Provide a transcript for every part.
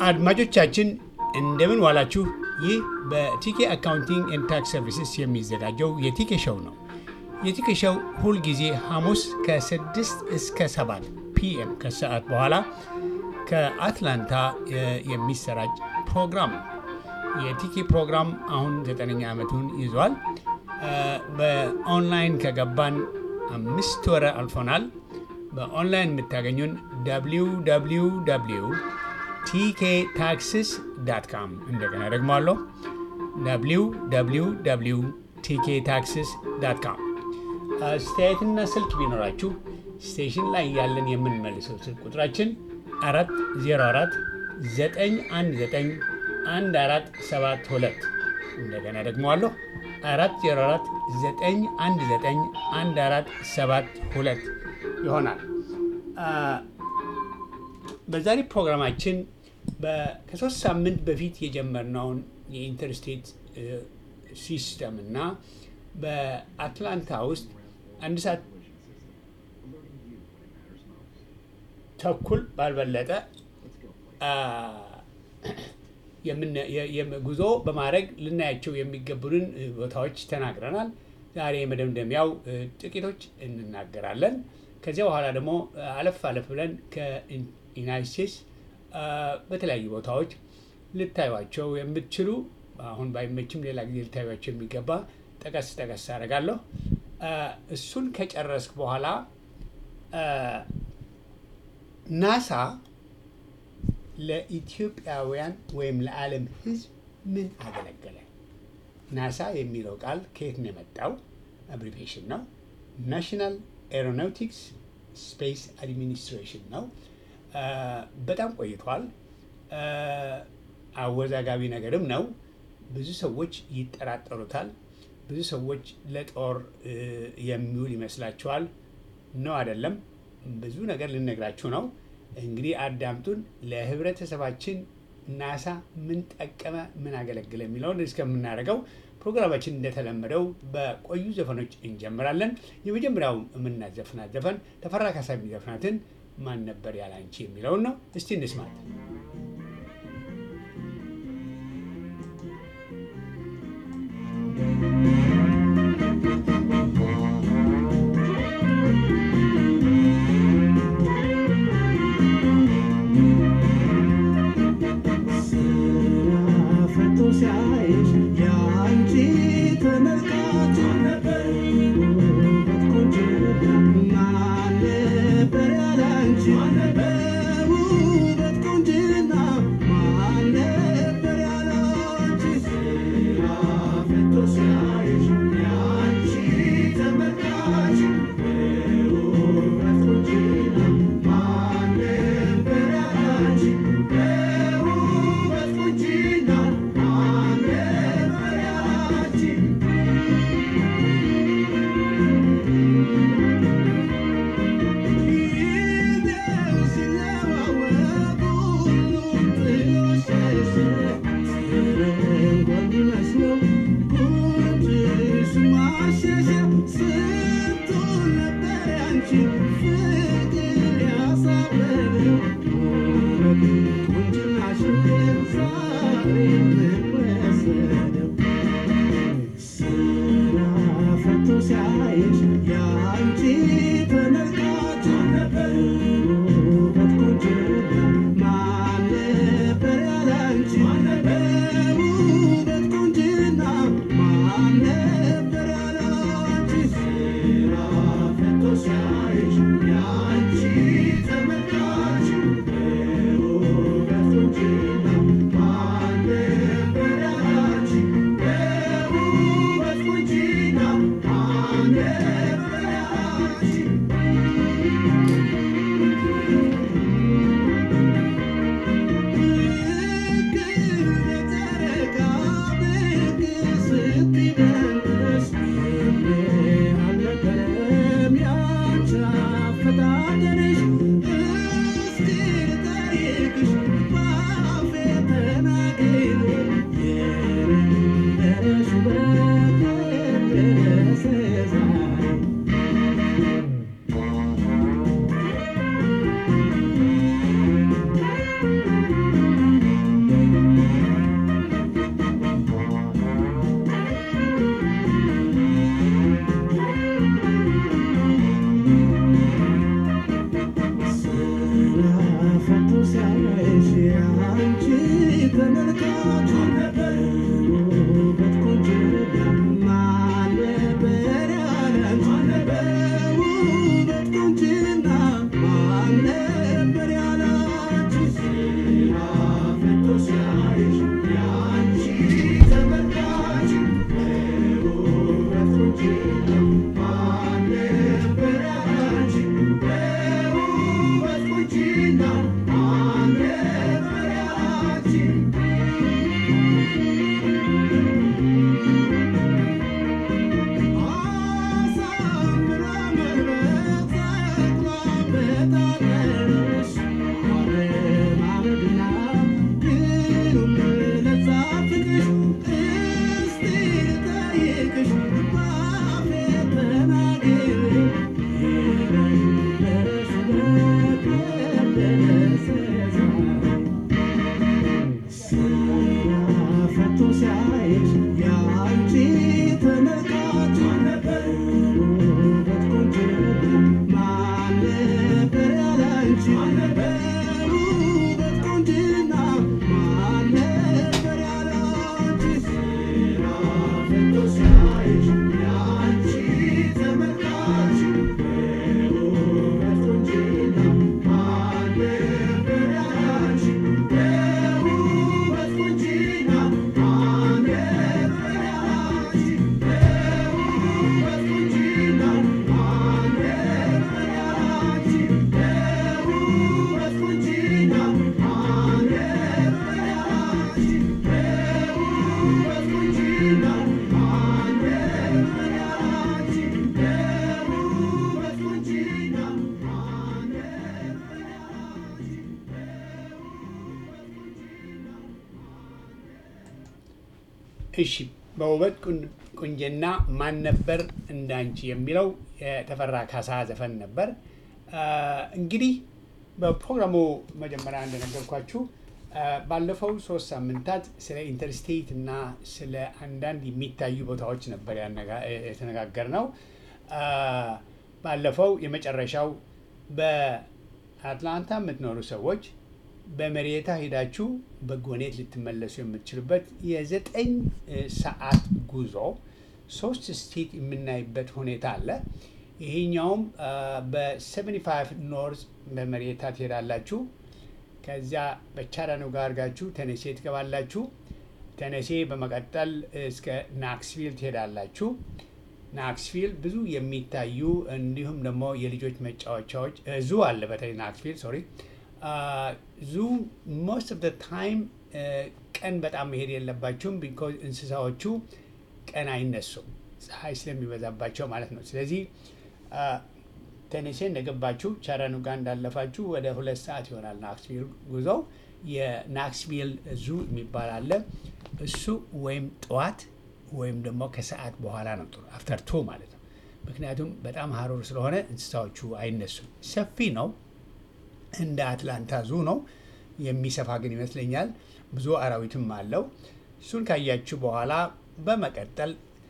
አድማጮቻችን እንደምን ዋላችሁ። ይህ በቲኬ አካውንቲንግ ኤንድ ታክስ ሰርቪስስ የሚዘጋጀው የቲኬ ሾው ነው። የቲኬ ሾው ሁልጊዜ ሐሙስ ከ6 እስከ 7 ፒኤም ከሰዓት በኋላ ከአትላንታ የሚሰራጭ ፕሮግራም ነው። የቲኬ ፕሮግራም አሁን ዘጠነኛ ዓመቱን ይዟል። በኦንላይን ከገባን አምስት ወረ አልፎናል። በኦንላይን የምታገኙን www ቲኬ ታክስስ ዳት ካም እንደገና ደግሞ አለሁ www ቲኬ ታክስስ ዳት ካም። አስተያየትና ስልክ ቢኖራችሁ ስቴሽን ላይ ያለን የምንመልሰው ስልክ ቁጥራችን 404 919 1472 እንደገና ደግሞ አለሁ 404 919 1472 ይሆናል። በዛሬ ፕሮግራማችን ከሶስት ሳምንት በፊት የጀመርነውን የኢንተርስቴት ሲስተም እና በአትላንታ ውስጥ አንድ ሰዓት ተኩል ባልበለጠ ጉዞ በማድረግ ልናያቸው የሚገቡንን ቦታዎች ተናግረናል። ዛሬ መደምደሚያው ጥቂቶች እንናገራለን። ከዚያ በኋላ ደግሞ አለፍ አለፍ ብለን ከዩናይት ስቴትስ በተለያዩ ቦታዎች ልታዩቸው የምትችሉ አሁን ባይመችም ሌላ ጊዜ ልታዩቸው የሚገባ ጠቀስ ጠቀስ አደርጋለሁ። እሱን ከጨረስክ በኋላ ናሳ ለኢትዮጵያውያን ወይም ለዓለም ሕዝብ ምን አገለገለ? ናሳ የሚለው ቃል ከየት ነው የመጣው? አብሪቬሽን ነው። ናሽናል ኤሮናውቲክስ ስፔስ አድሚኒስትሬሽን ነው። በጣም ቆይቷል። አወዛጋቢ ነገርም ነው። ብዙ ሰዎች ይጠራጠሩታል። ብዙ ሰዎች ለጦር የሚውል ይመስላችኋል። ነው አይደለም። ብዙ ነገር ልነግራችሁ ነው። እንግዲህ አዳምጡን። ለህብረተሰባችን ናሳ ምን ጠቀመ፣ ምን አገለግለ የሚለውን እስከምናደርገው ፕሮግራማችን እንደተለመደው በቆዩ ዘፈኖች እንጀምራለን። የመጀመሪያው የምናዘፍናት ዘፈን ተፈራ ካሳ የሚዘፍናትን ማን ነበር ያላንቺ የሚለውን ነው። እስቲ እንስማት። ሲያይሽ አንቺ ተመልካች ውበት ቆንጅና ማን ነበር ያላንቺ ውበት ቆንጅና ማን ነበር ያላንቺ ሲያፈቶ ሲያይሽ ያንቺ ተመልካች ውበት ቆንጅና ማን ነበር ያላንቺ ውበት ቆንጅና ማን ነበር ያላንቺ ፈቶ ሲያይሽ ያንቺ ተመልካች ውበት ቆንጅና ማን ነበር ያላንቺ ውበት ቆንጅና ማን ነበር ያላንቺ ስራ ፈቶ ሲያይሽ ያንቺ ተመልካች ውበት ቆንጅና ማን ነበር ያላንቺ ውበት ቆንጅና ማን ነበር ያላንቺ ውበት ቆንጅና ማን ነበር ያላንቺ ውበት ቆንጅና ማን ነበር ያላንቺ ውበት ቆንጅና ማን ነበር ያላንቺ ውበት ቆንጅና ማን ነበር እሺ በውበት ቁን- ቁንጅና ማን ነበር እንዳንቺ የሚለው የተፈራ ካሳ ዘፈን ነበር። አ፣ እንግዲህ በፕሮግራሙ መጀመሪያ እንደነገርኳችሁ አ፣ ባለፈው ሶስት ሳምንታት ስለ ኢንተርስቴት እና ስለ አንዳንድ የሚታዩ ቦታዎች ነበር የተነጋገር ነው። ባለፈው የመጨረሻው በአትላንታ የምትኖሩ ሰዎች በመሬታ ሄዳችሁ በጎኔት ልትመለሱ የምትችሉበት የዘጠኝ እ, ሰዓት ጉዞ ሶስት ስቴት የምናይበት ሁኔታ አለ። ይሄኛውም በ75 ኖርዝ በመሬታ ትሄዳላችሁ። ከዚያ በቻራኑጋ አድርጋችሁ ተነሴ ትገባላችሁ። ተነሴ በመቀጠል እስከ ናክስቪል ትሄዳላችሁ። ናክስቪል ብዙ የሚታዩ እንዲሁም ደግሞ የልጆች መጫወቻዎች እ, ዙ አለ። በተለይ ናክስቪል ሶሪ ዙ ሞስት ኦፍ ታይም ቀን በጣም መሄድ የለባችሁም ቢኮዝ እንስሳዎቹ ቀን አይነሱም ፀሐይ ስለሚበዛባቸው ማለት ነው። ስለዚህ ቴኔሴ እንደገባችሁ ቻራኑጋ እንዳለፋችሁ ወደ ሁለት ሰዓት ይሆናል ናክስቪል ጉዞው። የናክስቪል ዙ የሚባል አለ። እሱ ወይም ጠዋት ወይም ደግሞ ከሰዓት በኋላ ነው ጥሩ አፍተር ቱ ማለት ነው። ምክንያቱም በጣም ሀሩር ስለሆነ እንስሳዎቹ አይነሱም። ሰፊ ነው። እንደ አትላንታ ዙ ነው። የሚሰፋ ግን ይመስለኛል። ብዙ አራዊትም አለው። እሱን ካያችሁ በኋላ በመቀጠል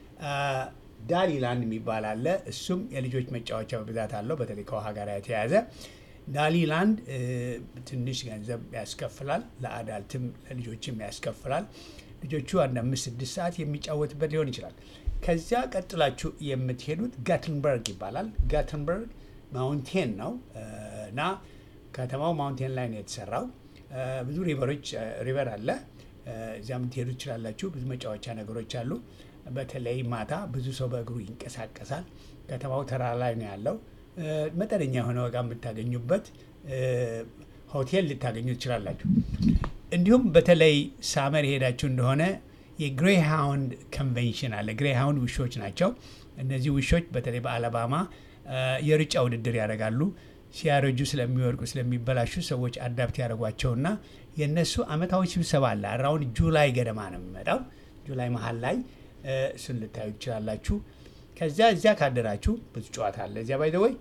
ዳሊላንድ የሚባል አለ። እሱም የልጆች መጫወቻ በብዛት አለው፣ በተለይ ከውሃ ጋር የተያያዘ ዳሊላንድ እ፣ ትንሽ ገንዘብ ያስከፍላል። ለአዳልትም ለልጆችም ያስከፍላል። ልጆቹ አንድ አምስት ስድስት ሰዓት የሚጫወትበት ሊሆን ይችላል። ከዚያ ቀጥላችሁ የምትሄዱት ጋትንበርግ ይባላል። ጋትንበርግ ማውንቴን ነው እ፣ እና ከተማው ማውንቴን ላይ ነው የተሰራው። እ፣ ብዙ ሪቨሮች ሪቨር አለ። እ፣ እዚያም ትሄዱ ትችላላችሁ። ብዙ መጫወቻ ነገሮች አሉ። በተለይ ማታ ብዙ ሰው በእግሩ ይንቀሳቀሳል። ከተማው ተራራ ላይ ነው ያለው። እ፣ መጠነኛ የሆነ ዋጋ የምታገኙበት እ፣ ሆቴል ልታገኙ ትችላላችሁ። እንዲሁም በተለይ ሳመር የሄዳችሁ እንደሆነ የግሬሃውንድ ኮንቬንሽን አለ። ግሬሃውንድ ውሾች ናቸው። እነዚህ ውሾች በተለይ በአለባማ እ፣ የሩጫ ውድድር ያደርጋሉ። ሲያረጁ ስለሚወድቁ ስለሚበላሹ ሰዎች አዳፕት ያደርጓቸውና የእነሱ አመታዊ ስብሰባ አለ። አራውንድ ጁላይ ገደማ ነው የሚመጣው። ጁላይ መሀል ላይ እ፣ እሱን ልታዩ ትችላላችሁ። ከዚያ እዚያ ካደራችሁ ብዙ ጨዋታ አለ። እዚያ ባይ ወይ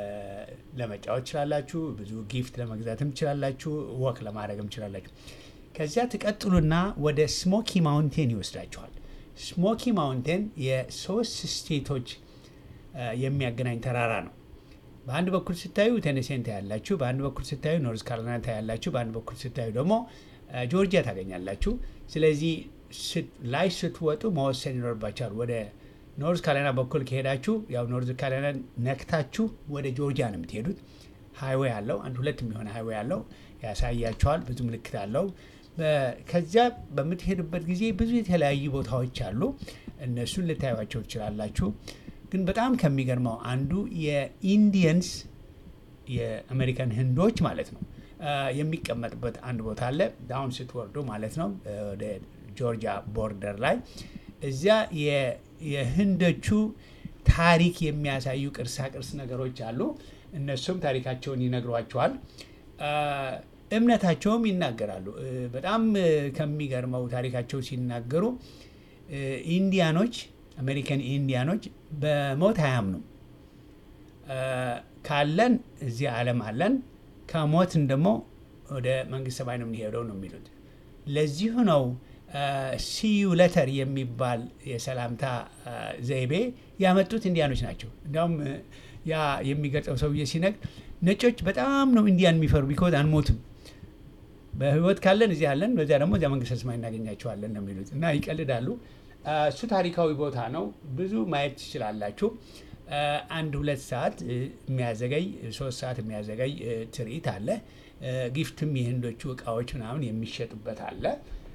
ለመጫወት ትችላላችሁ። ብዙ ጊፍት ለመግዛትም ትችላላችሁ። ወክ ለማድረግም ትችላላችሁ። ከዚያ ትቀጥሉና ወደ ስሞኪ ማውንቴን ይወስዳችኋል። ስሞኪ ማውንቴን የሶስት ስቴቶች እ፣ የሚያገናኝ ተራራ ነው። በአንድ በኩል ስታዩ ቴኔሴን ታያላችሁ፣ በአንድ በኩል ስታዩ ኖርዝ ካሮላይና ታያላችሁ፣ በአንድ በኩል ስታዩ ደግሞ ጆርጂያ ታገኛላችሁ። ስለዚህ ላይ ስትወጡ መወሰን ይኖርባቸዋል። ወደ ኖርዝ ካሮላይና በኩል ከሄዳችሁ ያው ኖርዝ ካሮላይና ነክታችሁ ወደ ጆርጂያ ነው የምትሄዱት። ሃይዌይ አለው አንድ ሁለት የሚሆነ ሃይዌይ አለው ያሳያቸዋል። ብዙ ምልክት አለው። ከዚያ በምትሄዱበት ጊዜ ብዙ የተለያዩ ቦታዎች አሉ። እነሱን ልታዩቸው ትችላላችሁ። ግን በጣም ከሚገርመው አንዱ የኢንዲየንስ የአሜሪካን ህንዶች ማለት ነው የሚቀመጥበት አንድ ቦታ አለ። ዳውን ስትወርዱ ማለት ነው ወደ ጆርጂያ ቦርደር ላይ እዚያ የህንዶቹ ታሪክ የሚያሳዩ ቅርሳ ቅርስ ነገሮች አሉ። እነሱም ታሪካቸውን ይነግሯቸዋል። እምነታቸውም ይናገራሉ። በጣም ከሚገርመው ታሪካቸው ሲናገሩ ኢንዲያኖች አሜሪካን ኢንዲያኖች በሞት አያምኑም። ካለን እዚህ ዓለም አለን፣ ከሞትን ደግሞ ወደ መንግስተ ሰማይ ነው የምንሄደው ነው የሚሉት። ለዚሁ ነው ሲዩ ለተር የሚባል የሰላምታ ዘይቤ ያመጡት ኢንዲያኖች ናቸው። እንዲያውም ያ የሚገልጸው ሰውዬ ሲነግር ነጮች በጣም ነው ኢንዲያን የሚፈሩ ቢኮዝ አንሞትም በህይወት ካለን እዚህ አለን፣ በዚያ ደግሞ እዚያ መንግስተ ሰማይ እናገኛቸዋለን ነው የሚሉት እና ይቀልዳሉ። እሱ ታሪካዊ ቦታ ነው። ብዙ ማየት ትችላላችሁ። አንድ ሁለት ሰዓት የሚያዘገይ ሶስት ሰዓት የሚያዘገይ ትርኢት አለ። ጊፍትም የህንዶቹ እቃዎች ምናምን የሚሸጡበት አለ።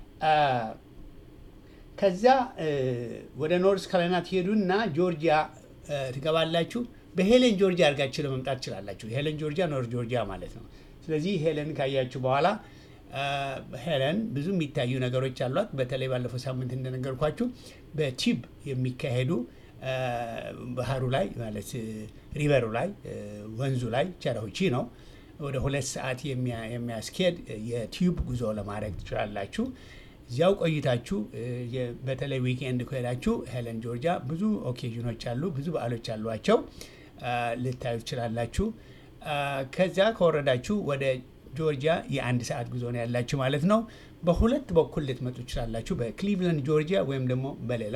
ከዚያ ወደ ኖርዝ ካሮላይና ትሄዱና ጆርጂያ ትገባላችሁ። በሄለን ጆርጂያ አድርጋችሁ ለመምጣት ትችላላችሁ። ሄለን ጆርጂያ ኖርዝ ጆርጂያ ማለት ነው። ስለዚህ ሄለን ካያችሁ በኋላ ሄለን ብዙ የሚታዩ ነገሮች አሏት። በተለይ ባለፈው ሳምንት እንደነገርኳችሁ በቲብ የሚካሄዱ ባህሩ ላይ ማለት ሪቨሩ ላይ ወንዙ ላይ ቸረሁቺ ነው ወደ ሁለት ሰዓት የሚያስኬድ የቲዩብ ጉዞ ለማድረግ ትችላላችሁ። እዚያው ቆይታችሁ በተለይ ዊኬንድ ከሄዳችሁ ሄለን ጆርጂያ ብዙ ኦኬዥኖች አሉ፣ ብዙ በዓሎች አሏቸው ልታዩ ትችላላችሁ። ከዚያ ከወረዳችሁ ወደ ጆርጂያ የአንድ ሰዓት ጉዞ ነው ያላችሁ ማለት ነው። በሁለት በኩል ልትመጡ ትችላላችሁ፣ በክሊቭላንድ ጆርጂያ ወይም ደግሞ በሌላ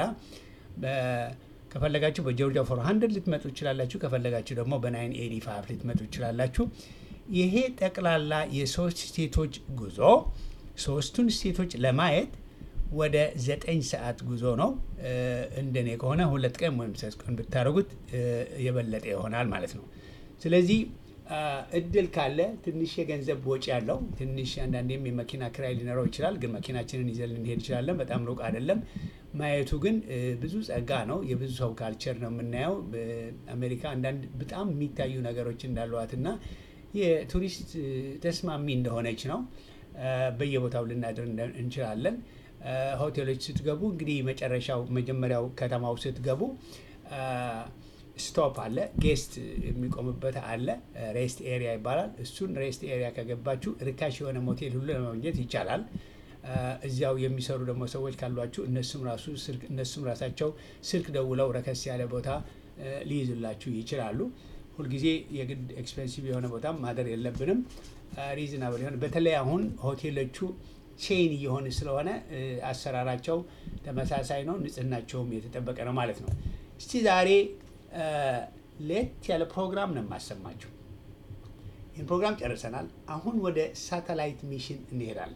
ከፈለጋችሁ በጆርጂያ ፎር ሀንድርድ ልትመጡ ትችላላችሁ። ከፈለጋችሁ ደግሞ በናይን ኤዲ ፋይቭ ልትመጡ ትችላላችሁ። ይሄ ጠቅላላ የሶስት ስቴቶች ጉዞ ሶስቱን ስቴቶች ለማየት ወደ ዘጠኝ ሰዓት ጉዞ ነው። እንደኔ ከሆነ ሁለት ቀን ወይም ሶስት ቀን ብታደርጉት የበለጠ ይሆናል ማለት ነው። ስለዚህ እድል ካለ ትንሽ የገንዘብ ወጪ ያለው ትንሽ አንዳንዴም የመኪና ክራይ ሊኖረው ይችላል። ግን መኪናችንን ይዘን ልንሄድ እንችላለን። በጣም ሩቅ አይደለም። ማየቱ ግን ብዙ ጸጋ ነው። የብዙ ሰው ካልቸር ነው የምናየው። በአሜሪካ አንዳንድ በጣም የሚታዩ ነገሮች እንዳሏትና የቱሪስት ተስማሚ እንደሆነች ነው። በየቦታው ልናድር እንችላለን። ሆቴሎች ስትገቡ እንግዲህ መጨረሻው መጀመሪያው ከተማው ስትገቡ ስቶፕ አለ፣ ጌስት የሚቆምበት አለ። ሬስት ኤሪያ ይባላል። እሱን ሬስት ኤሪያ ከገባችሁ ርካሽ የሆነ ሞቴል ሁሉ ለማግኘት ይቻላል። እዚያው የሚሰሩ ደግሞ ሰዎች ካሏችሁ እነሱም ራሱ ስልክ እነሱም ራሳቸው ስልክ ደውለው ረከስ ያለ ቦታ ሊይዙላችሁ ይችላሉ። ሁልጊዜ የግድ ኤክስፔንሲቭ የሆነ ቦታም ማደር የለብንም። ሪዝናብል የሆነ በተለይ አሁን ሆቴሎቹ ቼን እየሆነ ስለሆነ አሰራራቸው ተመሳሳይ ነው፣ ንጽህናቸውም የተጠበቀ ነው ማለት ነው። እስቲ ዛሬ ለየት ያለ ፕሮግራም ነው የማሰማችሁ። ይህን ፕሮግራም ጨርሰናል። አሁን ወደ ሳተላይት ሚሽን እንሄዳለን።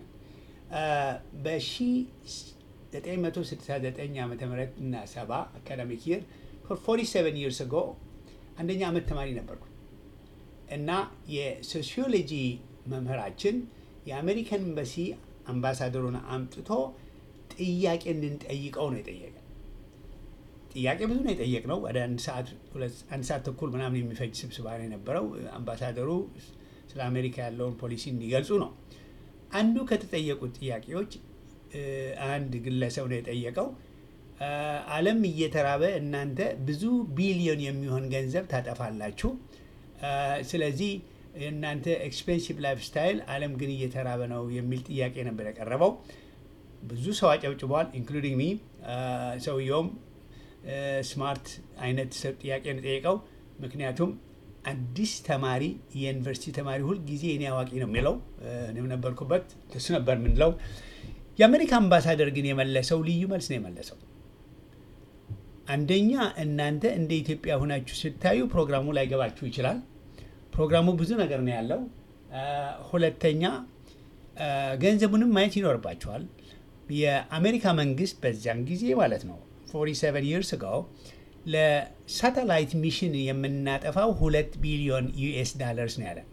በ1969 ዓ ም እና 70 አካዳሚክ ይር 47 ይርስ ጎ አንደኛ ዓመት ተማሪ ነበርኩ እና የሶሲዮሎጂ መምህራችን የአሜሪካን ኤምባሲ አምባሳደሩን አምጥቶ ጥያቄ እንድንጠይቀው ነው የጠየቀ። ጥያቄ ብዙ ነው የጠየቅነው። ወደ አንድ ሰዓት ተኩል ምናምን የሚፈጅ ስብስባ ነው የነበረው። አምባሳደሩ ስለ አሜሪካ ያለውን ፖሊሲ እንዲገልጹ ነው። አንዱ ከተጠየቁት ጥያቄዎች አንድ ግለሰብ ነው የጠየቀው። ዓለም እየተራበ እናንተ ብዙ ቢሊዮን የሚሆን ገንዘብ ታጠፋላችሁ። ስለዚህ የእናንተ ኤክስፔንሲቭ ላይፍ ስታይል ዓለም ግን እየተራበ ነው የሚል ጥያቄ ነበር የቀረበው። ብዙ ሰው አጨብጭበዋል፣ ኢንክሉዲንግ ሚ። ሰውየውም ስማርት አይነት ጥያቄ ነው የጠየቀው። ምክንያቱም አዲስ ተማሪ የዩኒቨርሲቲ ተማሪ ሁል ጊዜ እኔ አዋቂ ነው የሚለው እኔም ነበርኩበት እሱ ነበር የምንለው። የአሜሪካ አምባሳደር ግን የመለሰው ልዩ መልስ ነው የመለሰው። አንደኛ እናንተ እንደ ኢትዮጵያ ሆናችሁ ስታዩ ፕሮግራሙ ላይገባችሁ ይችላል። ፕሮግራሙ ብዙ ነገር ነው ያለው። አ፣ ሁለተኛ አ፣ ገንዘቡንም ማየት ይኖርባቸዋል። የአሜሪካ መንግስት በዚያን ጊዜ ማለት ነው 47 ይርስ አጎ ለሳተላይት ሚሽን የምናጠፋው ሁለት ቢሊዮን ዩኤስ ዳለርስ ነው ያለ።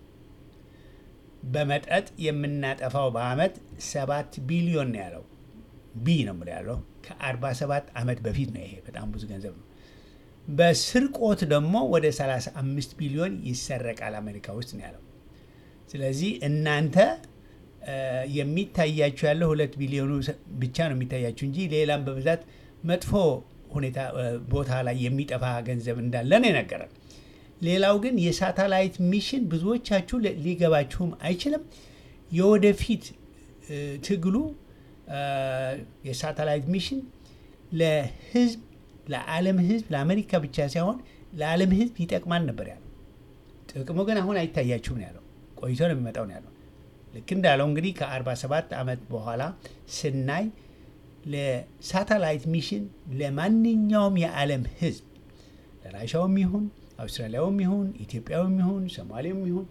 በመጠጥ የምናጠፋው በአመት ሰባት ቢሊዮን ነው ያለው። ቢ ነው የምለው ያለው ከ47 ዓመት በፊት ነው። ይሄ በጣም ብዙ ገንዘብ ነው። በስርቆት ደግሞ ወደ 35 ቢሊዮን ይሰረቃል አሜሪካ ውስጥ ነው ያለው። ስለዚህ እናንተ እ፣ የሚታያችሁ ያለው ሁለት ቢሊዮኑ ሰ- ብቻ ነው የሚታያችሁ እንጂ ሌላም በብዛት መጥፎ ሁኔታ እ፣ ቦታ ላይ የሚጠፋ ገንዘብ እንዳለ ነው የነገረን። ሌላው ግን የሳተላይት ሚሽን ብዙዎቻችሁ ለ- ሊገባችሁም አይችልም። የወደፊት እ፣ ትግሉ እ፣ የሳተላይት ሚሽን ለህዝብ ለዓለም ህዝብ ለአሜሪካ ብቻ ሳይሆን ለዓለም ህዝብ ይጠቅማል ነበር ያለው። ጥቅሙ ግን አሁን አይታያችሁም ነው ያለው። ቆይቶ ነው የሚመጣው ነው ያለው። ልክ እንዳለው እንግዲህ ከ47 ዓመት በኋላ ስናይ ለሳተላይት ሚሽን ለማንኛውም የዓለም ህዝብ ለራሻውም ይሁን አውስትራሊያውም ይሁን ኢትዮጵያውም ይሁን ሶማሌውም ይሁን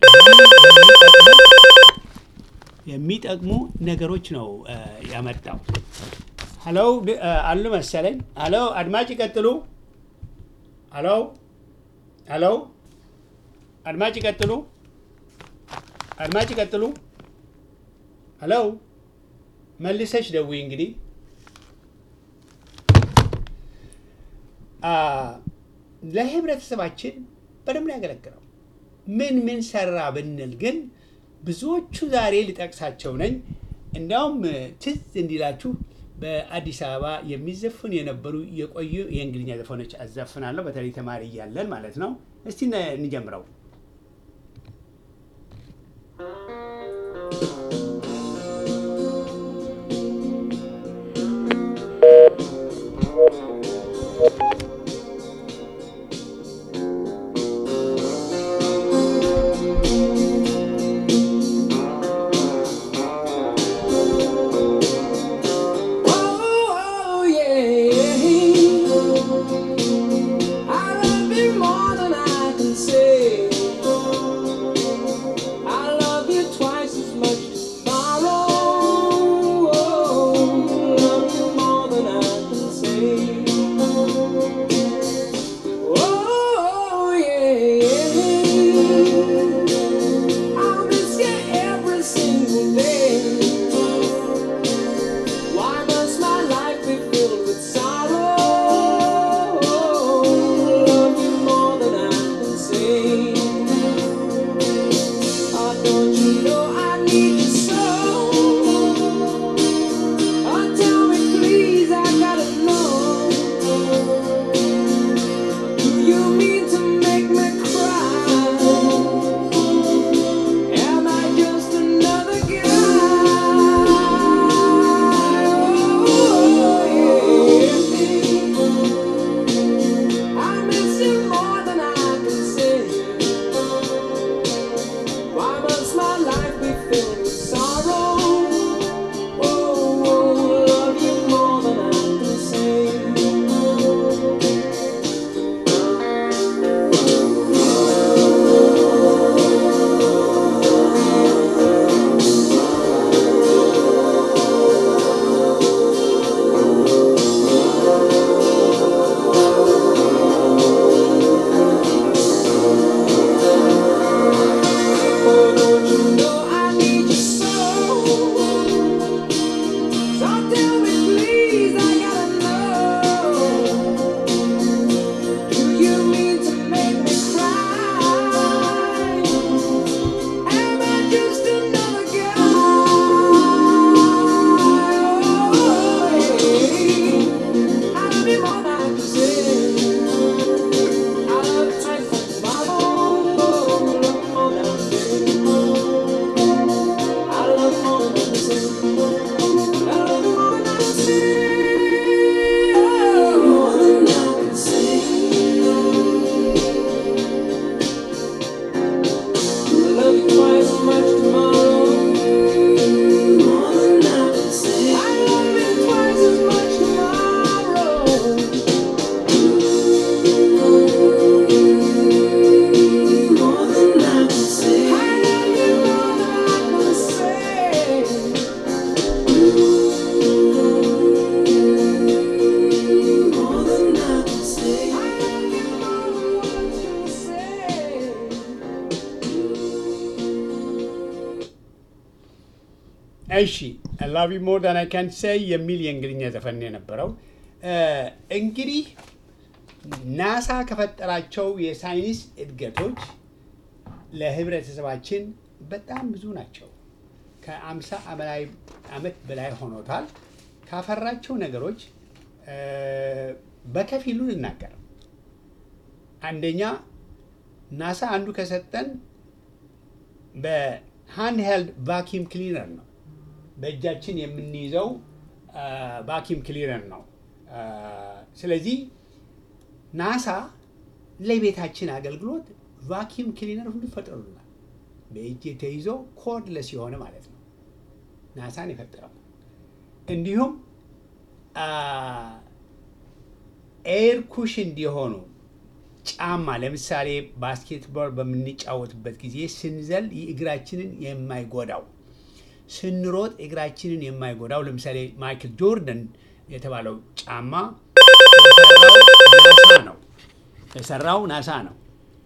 የሚጠቅሙ ነገሮች ነው እ፣ ያመጣው። ሀሎ ድ- እ፣ አሉ መሰለኝ። ሀሎ አድማጭ ይቀጥሉ። ሀሎ ሀሎ አድማጭ ይቀጥሉ። አድማጭ ይቀጥሉ። ሀሎ መልሰሽ ደውይ እንግዲህ አ፣ ለህብረተሰባችን በደንብ ነው ያገለግለው። ምን ምን ሰራ ብንል ግን ብዙዎቹ ዛሬ ልጠቅሳቸው ነኝ። እንዲያውም ትዝ እንዲላችሁ በአዲስ አበባ የሚዘፍኑ የነበሩ የቆዩ የእንግሊዝኛ ዘፈኖች አዘፍናለሁ። በተለይ ተማሪ እያለን ማለት ነው። እስቲ ነ- እንጀምረው። Oh, yeah. I love you more than I can say. I love you twice as much tomorrow. Love you more than I can say. Oh, yeah. I'll miss you every single day. Why must my life be filled with sorrow? Love you more than I can say. Oh, don't you know I need you so? Oh, tell me please, I gotta know. Do you mean to make me cry? Am I just another guy? I miss you more than I can say. Why must my እሺ ላቭ ዩ ሞር ዳን አይ ካን ሴይ የሚል የእንግሊዝኛ ዘፈን ነው የነበረው። እ፣ እንግዲህ ናሳ ከፈጠራቸው የሳይንስ እድገቶች ለህብረተሰባችን በጣም ብዙ ናቸው። ከአምሳ በላይ ዓመት በላይ ሆኖታል። ካፈራቸው ነገሮች እ፣ በከፊሉ ልናገር። አንደኛ ናሳ አንዱ ከሰጠን በሃንድ ሄልድ ቫኪዩም ክሊነር ነው። በእጃችን የምንይዘው ቫኪዩም ክሊነር ነው። አ፣ ስለዚህ ናሳ ለቤታችን አገልግሎት ቫኪዩም ክሊነር ሁሉ ፈጥሮልናል። በእጅ ተይዞ ኮርድለስ የሆነ ማለት ነው። ናሳን የፈጠረው እንዲሁም ኤር ኩሽ እንዲሆኑ ጫማ ለምሳሌ ባስኬትቦል በምንጫወትበት ጊዜ ስንዘል እግራችንን የማይጎዳው ስንሮጥ እግራችንን የማይጎዳው ለምሳሌ ማይክል ጆርደን የተባለው ጫማ የሰራው ናሳ ነው። የሰራው ናሳ ነው።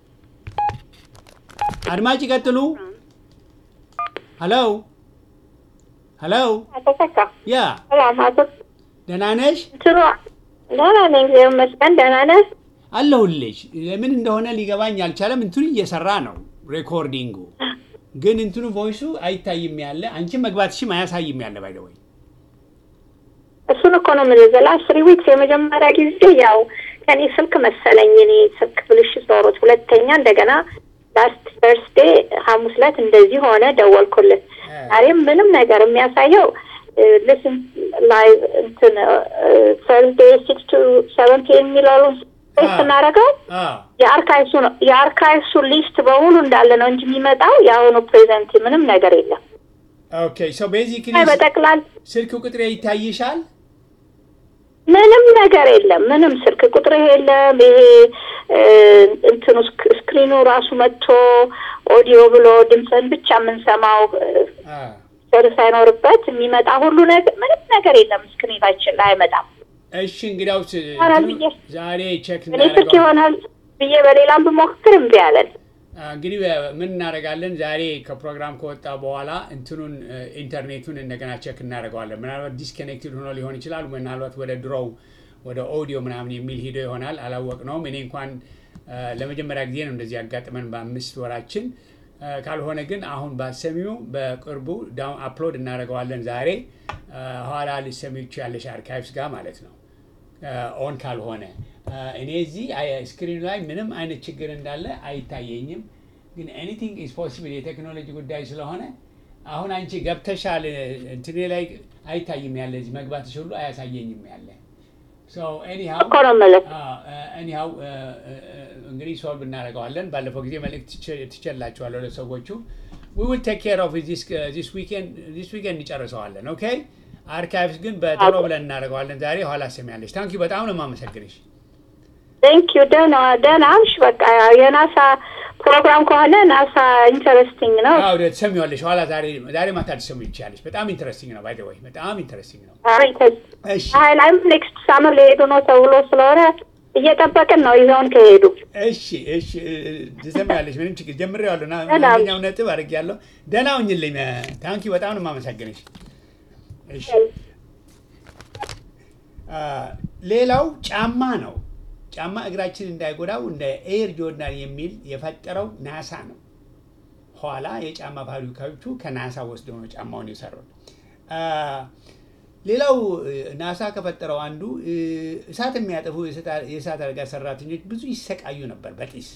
አድማጭ ይቀጥሉ። ሄሎ ሄሎ፣ አተሰካ ያ ሰላም አቶ ደህና ነሽ? እንትኑ ደህና ነኝ፣ እግዚአብሔር ይመስገን። ደህና ነህ? አለሁልሽ። ለምን እንደሆነ ሊገባኝ አልቻለም። እንትኑ እየሰራ ነው ሬኮርዲንጉ፣ ግን እንትኑ ቮይሱ አይታይም ያለ አንቺ መግባትሽም አያሳይም ያለ ባይደወይ እሱን እኮ ነው የምልህ። ዘ ላስት ትሪ ዊክስ የመጀመሪያ ጊዜ ያው ከኔ ስልክ መሰለኝ እኔ ስልክ ብልሽት ኖሮት፣ ሁለተኛ እንደገና ላስት ተርስዴ ሐሙስ ዕለት እንደዚህ ሆነ፣ ደወልኩልህ። ዛሬም ምንም ነገር የሚያሳየው ልስን ላይ እንትን ተርስዴ ሲክስ ቱ ሰቨን ፒ የሚለውን ስናደርገው የአርካይሱ የአርካይሱ ሊስት በሙሉ እንዳለ ነው እንጂ የሚመጣው የአሁኑ ፕሬዘንት ምንም ነገር የለም። ኦኬ ሶ ቤዚክሊ በጠቅላል ስልክ ቁጥሬ ይታይሻል? ምንም ነገር የለም። ምንም ስልክ ቁጥር የለም። ይሄ እንትኑ ስክ- ስክሪኑ ራሱ መጥቶ ኦዲዮ ብሎ ድምፅን ብቻ የምንሰማው ስር ሳይኖርበት የሚመጣ ሁሉ ነገር ምንም ነገር የለም። ስክሪናችን ላይ አይመጣም። እሺ እንግዲያውስ ኧረ እንትኑ ብዬ- ዛሬ ቼክ እኔ ስልክ እናደርገዋለን። ይሆናል ብዬ በሌላም ብሞክር እምቢ አለን። አ፣ እንግዲህ ምን እናደርጋለን? ዛሬ ከፕሮግራም ከወጣ በኋላ እንትኑን እ፣ ኢንተርኔቱን እንደገና ቼክ እናደርገዋለን። ምናልባት ዲስኮኔክትድ ሆኖ ሊሆን ይችላል። ምናልባት ወደ ድሮው ወደ ኦዲዮ ምናምን የሚል ሂዶ ይሆናል። አላወቅነውም። እኔ እንኳን እ፣ ለመጀመሪያ ጊዜ ነው እንደዚህ ያጋጥመን በአምስት ወራችን። እ፣ ካልሆነ ግን አሁን ባሰሚው በቅርቡ ዳውን አፕሎድ እናደርገዋለን ዛሬ እ፣ ኋላ ልሰሚቹ ያለሽ አርካይቭስ ጋር ማለት ነው ኦን ካልሆነ እ፣ እኔ እዚህ አይ- ስክሪኑ ላይ ምንም አይነት ችግር እንዳለ አይታየኝም። ግን ኤኒቲንግ ኢዝ ፖሲብል የቴክኖሎጂ ጉዳይ ስለሆነ አሁን አንቺ ገብተሻል እንትኔ ላይ አይታይም ያለ እዚህ መግባትሽ ሁሉ አያሳየኝም ያለ ኤኒሃው እኮ ነው የምልህ። ኤኒሃው እንግዲህ ሶልቭ እናደርገዋለን። ባለፈው ጊዜ መልእክት ትችላችኋለሁ ለሰዎቹ ዊ ዊል ቴክ ኬር ኦፍ ዚስ ዊኬንድ ዚስ ዊኬንድ እንጨርሰዋለን። ኦኬ አርካይቭስ ግን በቶሎ ብለን እናደርገዋለን ዛሬ። ኋላ ሰሚያለሽ። ታንኪ በጣም ነው የማመሰግንሽ። ቴንክ ዩ ደህና ደህና እሺ። በቃ ያው የናሳ ፕሮግራም ከሆነ ናሳ ኢንተረስቲንግ ነው። አዎ ትሰሚዋለሽ። ኋላ ዛሬ ዛሬ ማታ ልትሰሚ ይቻለሽ። በጣም ኢንተረስቲንግ ነው። ባይ ዘ ወይ በጣም ኢንተረስቲንግ ነው። እሺ አይ ላይም ኔክስት ሳመር ሊሄዱ ነው ተብሎ ስለሆነ እየጠበቅን ነው ይዘውን ከሄዱ። እሺ እሺ ትሰሚያለሽ። ምንም ችግር ጀምሬዋለሁ እና ሰላም። አንደኛው ነጥብ አድርጌያለሁ። ደህና ሁኝልኝ። ታንኪ በጣም ነው የማመሰግንሽ። እሺ አ፣ ሌላው ጫማ ነው። ጫማ እግራችን እንዳይጎዳው እንደ ኤር ጆርዳን የሚል የፈጠረው ናሳ ነው። ኋላ የጫማ ፋብሪካዎቹ ከናሳ ወስደው ነው ጫማውን የሰሩት። አ፣ ሌላው እ፣ ናሳ ከፈጠረው አንዱ እ፣ እሳት የሚያጠፉ የእሳት- የእሳት አደጋ ሰራተኞች ብዙ ይሰቃዩ ነበር በጢስ።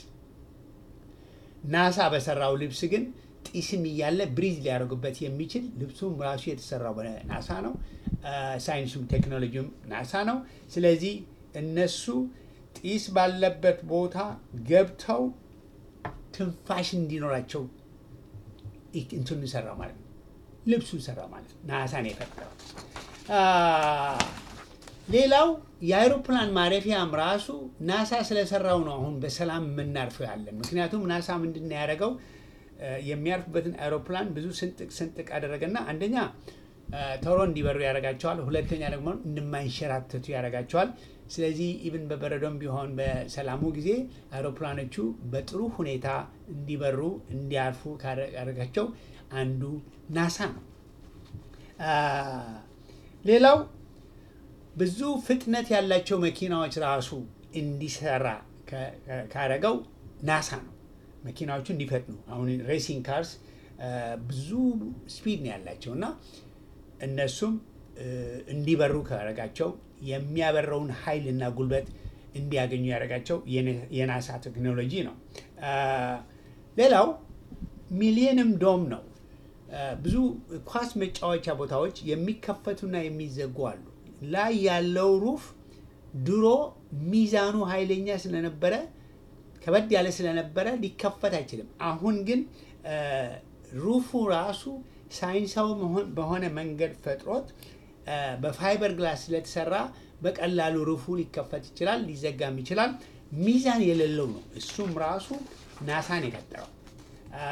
ናሳ በሰራው ልብስ ግን ጢስም እያለ ብሪዝ ሊያደርጉበት የሚችል ልብሱም ራሱ የተሰራው በናሳ ነው። አ፣ ሳይንሱም ቴክኖሎጂውም ናሳ ነው። ስለዚህ እነሱ ጢስ ባለበት ቦታ ገብተው ትንፋሽ እንዲኖራቸው ይ- እንትኑን ሰራ ማለት ነው። ልብሱን ሰራ ማለት ነው። ናሳ ነው የፈጠረው። አ፣ ሌላው የአይሮፕላን ማረፊያም ራሱ ናሳ ስለሰራው ነው አሁን በሰላም የምናርፈው ያለን። ምክንያቱም ናሳ ምንድን ነው ያደረገው እ፣ የሚያርፍበትን አይሮፕላን ብዙ ስንጥቅ ስንጥቅ አደረገና አንደኛ እ፣ ቶሎ እንዲበሩ ያደርጋቸዋል፣ ሁለተኛ ደግሞ እንደማይንሸራተቱ ያደርጋቸዋል። ስለዚህ ኢቭን በበረዶም ቢሆን በሰላሙ ጊዜ አይሮፕላኖቹ በጥሩ ሁኔታ እንዲበሩ እንዲያርፉ ካደረጋቸው አንዱ ናሳ ነው። አ፣ ሌላው ብዙ ፍጥነት ያላቸው መኪናዎች ራሱ እንዲሰራ ከ- ከ- ካረገው ናሳ ነው። መኪናዎቹ እንዲፈጥኑ አሁን ሬሲንግ ካርስ ብዙ ስፒድ ነው ያላቸው እና እነሱም እ፣ እንዲበሩ ካረጋቸው የሚያበረውን ኃይልና ጉልበት እንዲያገኙ ያደረጋቸው የነ- የናሳ ቴክኖሎጂ ነው። አ፣ ሌላው ሚሊየንም ዶም ነው። አ፣ ብዙ ኳስ መጫወቻ ቦታዎች የሚከፈቱና የሚዘጉ አሉ። ላይ ያለው ሩፍ ድሮ ሚዛኑ ኃይለኛ ስለነበረ ከበድ ያለ ስለነበረ ሊከፈት አይችልም። አሁን ግን አ፣ ሩፉ ራሱ ሳይንሳዊ መሆን- በሆነ መንገድ ፈጥሮት አ፣ በፋይበር ግላስ ስለተሰራ በቀላሉ ሩፉ ሊከፈት ይችላል፣ ሊዘጋም ይችላል። ሚዛን የሌለው ነው። እሱም ራሱ ናሳን የፈጠረው አ፣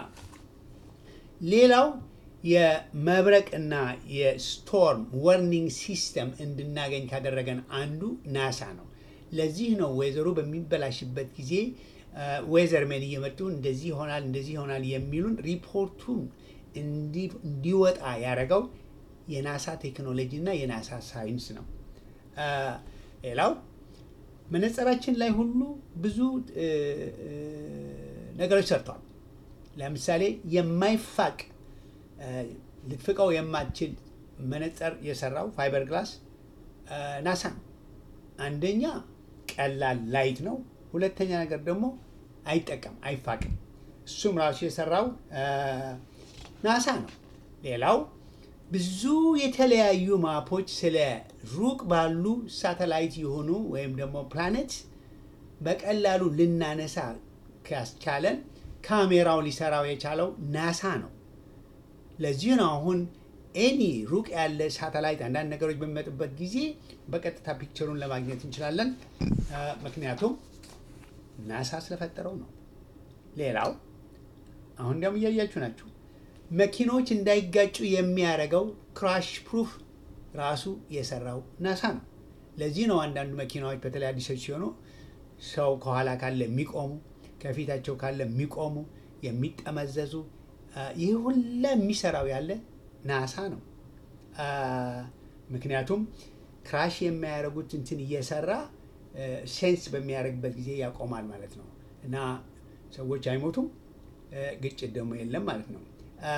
ሌላው የመብረቅና የስቶርም ወርኒንግ ሲስተም እንድናገኝ ካደረገን አንዱ ናሳ ነው። ለዚህ ነው ወይዘሮ በሚበላሽበት ጊዜ ዌዘርሜን እየመጡ እንደዚህ ይሆናል እንደዚህ ይሆናል የሚሉን ሪፖርቱን እንዲ- እንዲወጣ ያደረገው የናሳ ቴክኖሎጂ እና የናሳ ሳይንስ ነው። አ፣ ሌላው መነጽራችን ላይ ሁሉ ብዙ እ፣ እ፣ ነገሮች ሰርተዋል። ለምሳሌ የማይፋቅ እ፣ ልትፍቀው የማትችል መነጽር የሰራው ፋይበር ግላስ እ፣ ናሳ ነው። አንደኛ ቀላል ላይት ነው። ሁለተኛ ነገር ደግሞ አይጠቀም አይፋቅም። እሱም ራሱ የሰራው እ፣ ናሳ ነው። ሌላው ብዙ የተለያዩ ማፖች ስለ ሩቅ ባሉ ሳተላይት የሆኑ ወይም ደግሞ ፕላኔት በቀላሉ ልናነሳ ካስቻለን ካሜራው ሊሰራው የቻለው ናሳ ነው። ለዚህ ነው አሁን ኤኒ ሩቅ ያለ ሳተላይት አንዳንድ ነገሮች በሚመጡበት ጊዜ በቀጥታ ፒክቸሩን ለማግኘት እንችላለን። አ፣ ምክንያቱም ናሳ ስለፈጠረው ነው። ሌላው አሁን እንዲያውም እያያችሁ ናችሁ መኪኖች እንዳይጋጩ የሚያደርገው ክራሽ ፕሩፍ ራሱ የሰራው ናሳ ነው። ለዚህ ነው አንዳንዱ መኪናዎች በተለይ አዲሶች ሲሆኑ ሰው ከኋላ ካለ የሚቆሙ ከፊታቸው ካለ የሚቆሙ የሚጠመዘዙ አ፣ ይህ ሁላ የሚሰራው ያለ ናሳ ነው። አ፣ ምክንያቱም ክራሽ የሚያደርጉት እንትን እየሰራ ሴንስ በሚያደርግበት ጊዜ ያቆማል ማለት ነው እና ሰዎች አይሞቱም፣ እ፣ ግጭት ደግሞ የለም ማለት ነው። አ፣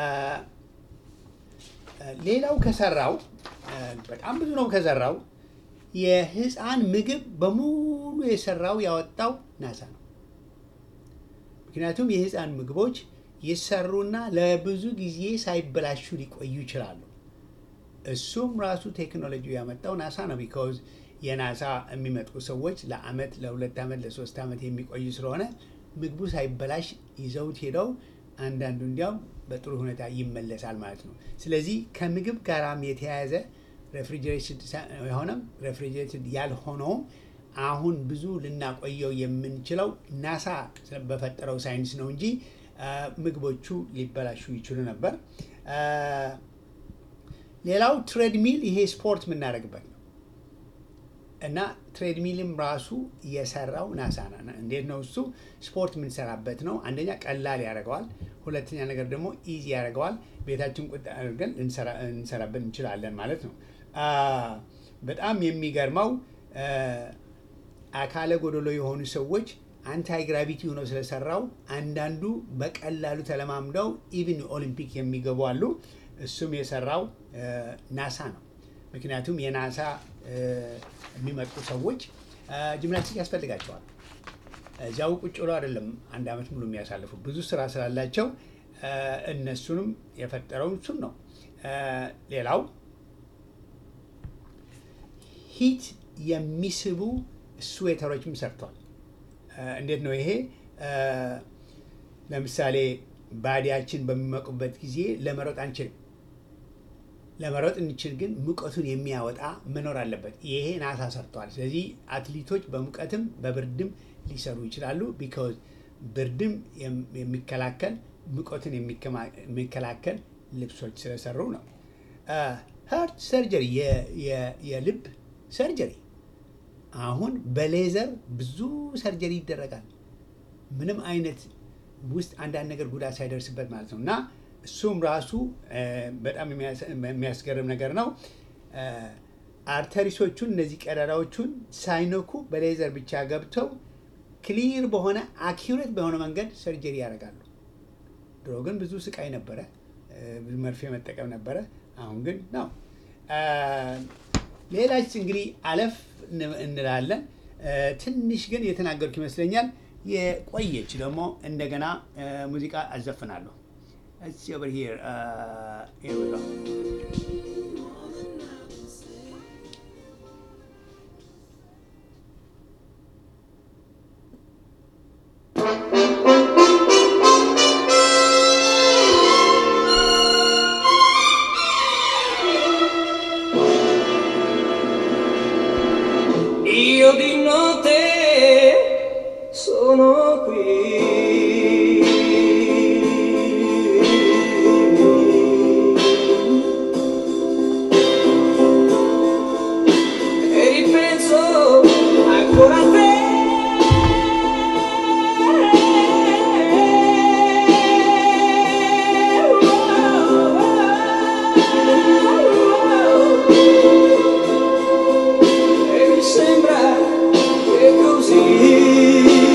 ሌላው ከሰራው እ፣ በጣም ብዙ ነው ከሰራው የህፃን ምግብ በሙሉ የሰራው ያወጣው ናሳ ነው። ምክንያቱም የህፃን ምግቦች ይሰሩና ለብዙ ጊዜ ሳይበላሹ ሊቆዩ ይችላሉ። እሱም ራሱ ቴክኖሎጂ ያመጣው ናሳ ነው። ቢካዝ የናሳ የሚመጡ ሰዎች ለአመት፣ ለሁለት ዓመት፣ ለሶስት ዓመት የሚቆዩ ስለሆነ ምግቡ ሳይበላሽ ይዘውት ሄደው አንዳንዱ እንዲያውም በጥሩ ሁኔታ ይመለሳል ማለት ነው። ስለዚህ ከምግብ ጋራም የተያያዘ ሬፍሪጀሬሽን የሆነም ሬፍሪጀሬትድ ያልሆነውም አሁን ብዙ ልናቆየው የምንችለው ናሳ በፈጠረው ሳይንስ ነው እንጂ አ፣ ምግቦቹ ሊበላሹ ይችሉ ነበር። አ፣ ሌላው ትሬድሚል ይሄ ስፖርት የምናደርግበት ነው እና ትሬድሚልም ራሱ የሰራው ናሳ ነው። እንዴት ነው እሱ? ስፖርት የምንሰራበት ነው። አንደኛ ቀላል ያደርገዋል፣ ሁለተኛ ነገር ደግሞ ኢዚ ያደርገዋል። ቤታችን ቁጥ አድርገን ልንሰራ- እንሰራበት እንችላለን ማለት ነው። አ፣ በጣም የሚገርመው አ፣ አካለ ጎደሎ የሆኑ ሰዎች አንታይ ግራቪቲ ሆኖ ስለሰራው አንዳንዱ በቀላሉ ተለማምደው ኢቭን ኦሊምፒክ የሚገቡ አሉ። እሱም የሰራው አ፣ ናሳ ነው። ምክንያቱም የናሳ አ፣ የሚመጡ ሰዎች አ፣ ጂምናስቲክ ያስፈልጋቸዋል። እዚያው ቁጭ ብሎ አይደለም አንድ ዓመት ሙሉ የሚያሳልፉ ብዙ ስራ ስላላቸው አ፣ እነሱንም የፈጠረው እሱም ነው። አ፣ ሌላው ሂት የሚስቡ ስዌተሮችም ሰርቷል። አ፣ እንዴት ነው ይሄ? አ፣ ለምሳሌ ባዲያችን በሚሞቅበት ጊዜ ለመሮጥ አንችልም። ለመሮጥ እንችል ግን ሙቀቱን የሚያወጣ መኖር አለበት። ይሄ ናሳ ሰርተዋል። ስለዚህ አትሌቶች በሙቀትም በብርድም ሊሰሩ ይችላሉ። ቢካዝ ብርድም የም- የሚከላከል ሙቀትን የሚከማ- የሚከላከል ልብሶች ስለሰሩ ነው። ሀርት ሰርጀሪ የልብ ሰርጀሪ አሁን በሌዘር ብዙ ሰርጀሪ ይደረጋል። ምንም አይነት ውስጥ አንዳንድ ነገር ጉዳት ሳይደርስበት ማለት ነው እና እሱም ራሱ እ፣ በጣም የሚያስ- የሚያስገርም ነገር ነው። እ፣ አርተሪሶቹን እነዚህ ቀዳዳዎቹን ሳይነኩ በሌዘር ብቻ ገብተው ክሊር በሆነ አኪሬት በሆነ መንገድ ሰርጀሪ ያደርጋሉ። ድሮ ግን ብዙ ስቃይ ነበረ፣ እ፣ ብዙ መርፌ መጠቀም ነበረ። አሁን ግን ነው። እ፣ ሌላች እንግዲህ አለፍ እን- እንላለን። እ፣ ትንሽ ግን የተናገርኩ ይመስለኛል። የቆየች ደግሞ እንደገና እ፣ ሙዚቃ አዘፍናለሁ። Let's see over here. Uh, here we go. Io di notte sono qui e ripenso ancora a te. E mi sembra che così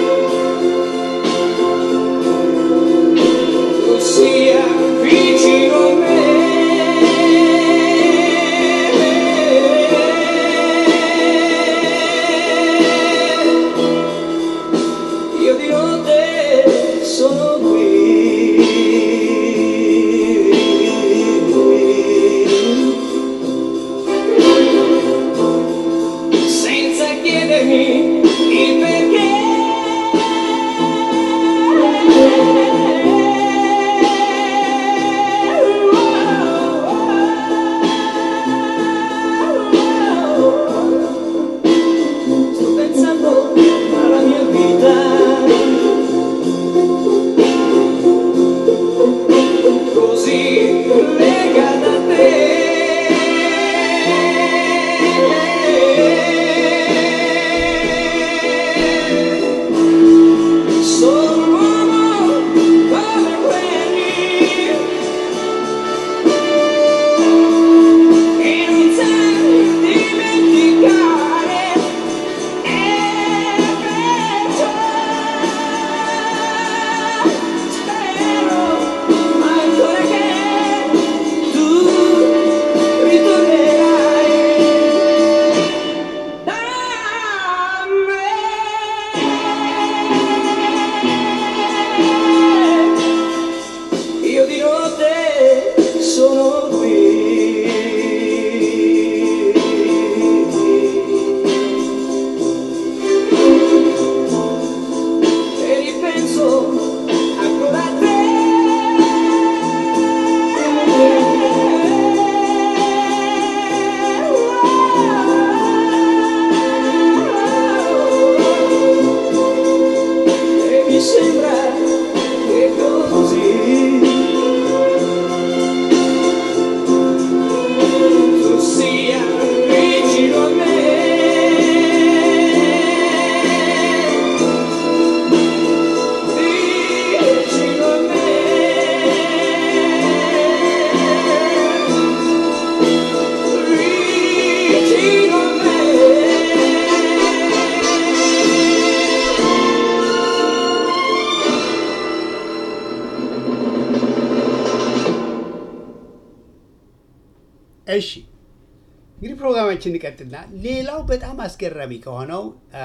tu sia vicino a me. Io di notte sono qui. senza chiedermi il perché. Sto pensando alla mia vita. Così legata a te. Sono un uomo come quelli che non sai dimenticare e perciò spero ancora che tu ritornerai da me. Io di notte sono qui e ripenso ancora a te. E mi sembra che così tu sia vicino a me. Vicino a me, vicino a me. እሺ እንግዲህ ፕሮግራማችን እንቀጥልና ሌላው በጣም አስገራሚ ከሆነው አ፣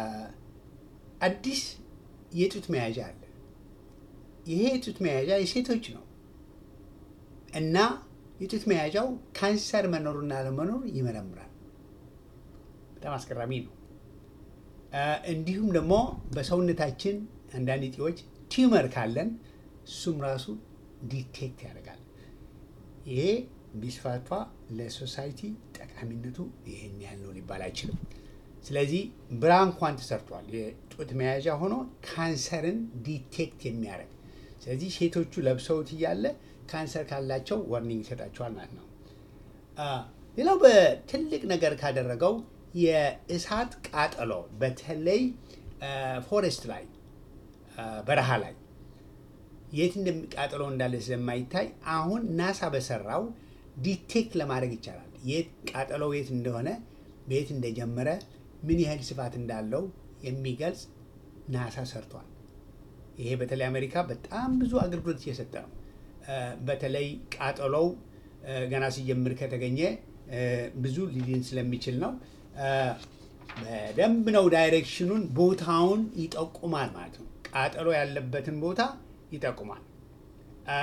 አዲስ የጡት መያዣ አለ። ይሄ የጡት መያዣ የሴቶች ነው እና የጡት መያዣው ካንሰር መኖሩና አለመኖር ይመረምራል። በጣም አስገራሚ ነው። አ፣ እንዲሁም ደግሞ በሰውነታችን አንዳንድ እጢዎች ቲዩመር ካለን እሱም ራሱ ዲቴክት ያደርጋል። ይሄ ቢስፋፋ ለሶሳይቲ ጠቃሚነቱ ይህን ያህል ነው ሊባል አይችልም። ስለዚህ ብራ እንኳን ተሰርቷል። የጡት መያዣ ሆኖ ካንሰርን ዲቴክት የሚያደርግ ስለዚህ ሴቶቹ ለብሰውት እያለ ካንሰር ካላቸው ዋርኒንግ ይሰጣቸዋል ማለት ነው። አ፣ ሌላው በትልቅ ነገር ካደረገው የእሳት ቃጠሎ በተለይ ፎሬስት ላይ አ፣ በረሃ ላይ የት እንደሚቃጠለው እንዳለ ስለማይታይ አሁን ናሳ በሰራው ዲቴክት ለማድረግ ይቻላል። የት ቃጠለው የት እንደሆነ በየት እንደጀመረ ምን ያህል ስፋት እንዳለው የሚገልጽ ናሳ ሰርቷል። ይሄ በተለይ አሜሪካ በጣም ብዙ አገልግሎት እየሰጠ ነው። እ፣ በተለይ ቃጠሎው እ፣ ገና ሲጀምር ከተገኘ እ፣ ብዙ ሊድን ስለሚችል ነው። እ፣ በደንብ ነው ዳይሬክሽኑን ቦታውን ይጠቁማል ማለት ነው። ቃጠሎ ያለበትን ቦታ ይጠቁማል። አ፣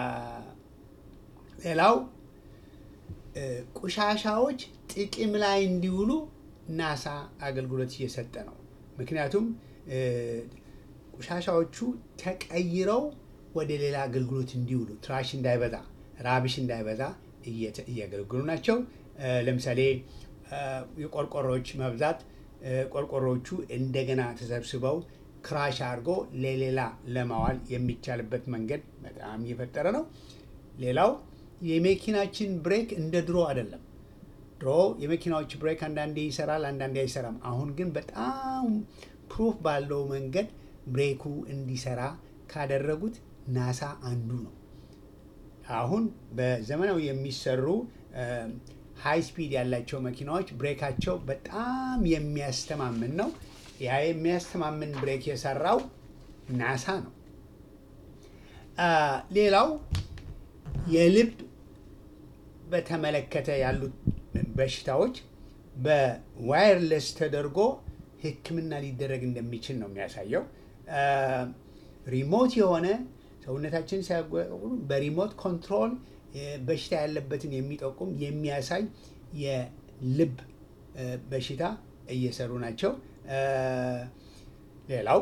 ሌላው እ፣ ቆሻሻዎች ጥቅም ላይ እንዲውሉ ናሳ አገልግሎት እየሰጠ ነው። ምክንያቱም እ፣ ቆሻሻዎቹ ተቀይረው ወደ ሌላ አገልግሎት እንዲውሉ ትራሽ እንዳይበዛ፣ ራብሽ እንዳይበዛ እየተ- እያገለግሉ ናቸው። እ፣ ለምሳሌ እ፣ የቆርቆሮዎች መብዛት እ፣ ቆርቆሮዎቹ እንደገና ተሰብስበው ክራሽ አድርጎ ለሌላ ለማዋል የሚቻልበት መንገድ በጣም እየፈጠረ ነው። ሌላው የመኪናችን ብሬክ እንደ ድሮ አይደለም። ድሮ የመኪናዎች ብሬክ አንዳንዴ ይሰራል፣ አንዳንዴ አይሰራም። አሁን ግን በጣም ፕሩፍ ባለው መንገድ ብሬኩ እንዲሰራ ካደረጉት ናሳ አንዱ ነው። አሁን በዘመናዊ የሚሰሩ ሃይ ስፒድ ያላቸው መኪናዎች ብሬካቸው በጣም የሚያስተማምን ነው። ያ የሚያስተማምን ብሬክ የሰራው ናሳ ነው። አ፣ ሌላው የልብ በተመለከተ ያሉት በሽታዎች በዋየርለስ ተደርጎ ሕክምና ሊደረግ እንደሚችል ነው የሚያሳየው። አ፣ ሪሞት የሆነ ሰውነታችን ሲያጓጉሉ በሪሞት ኮንትሮል እ፣ በሽታ ያለበትን የሚጠቁም የሚያሳይ የልብ እ፣ በሽታ እየሰሩ ናቸው። አ፣ ሌላው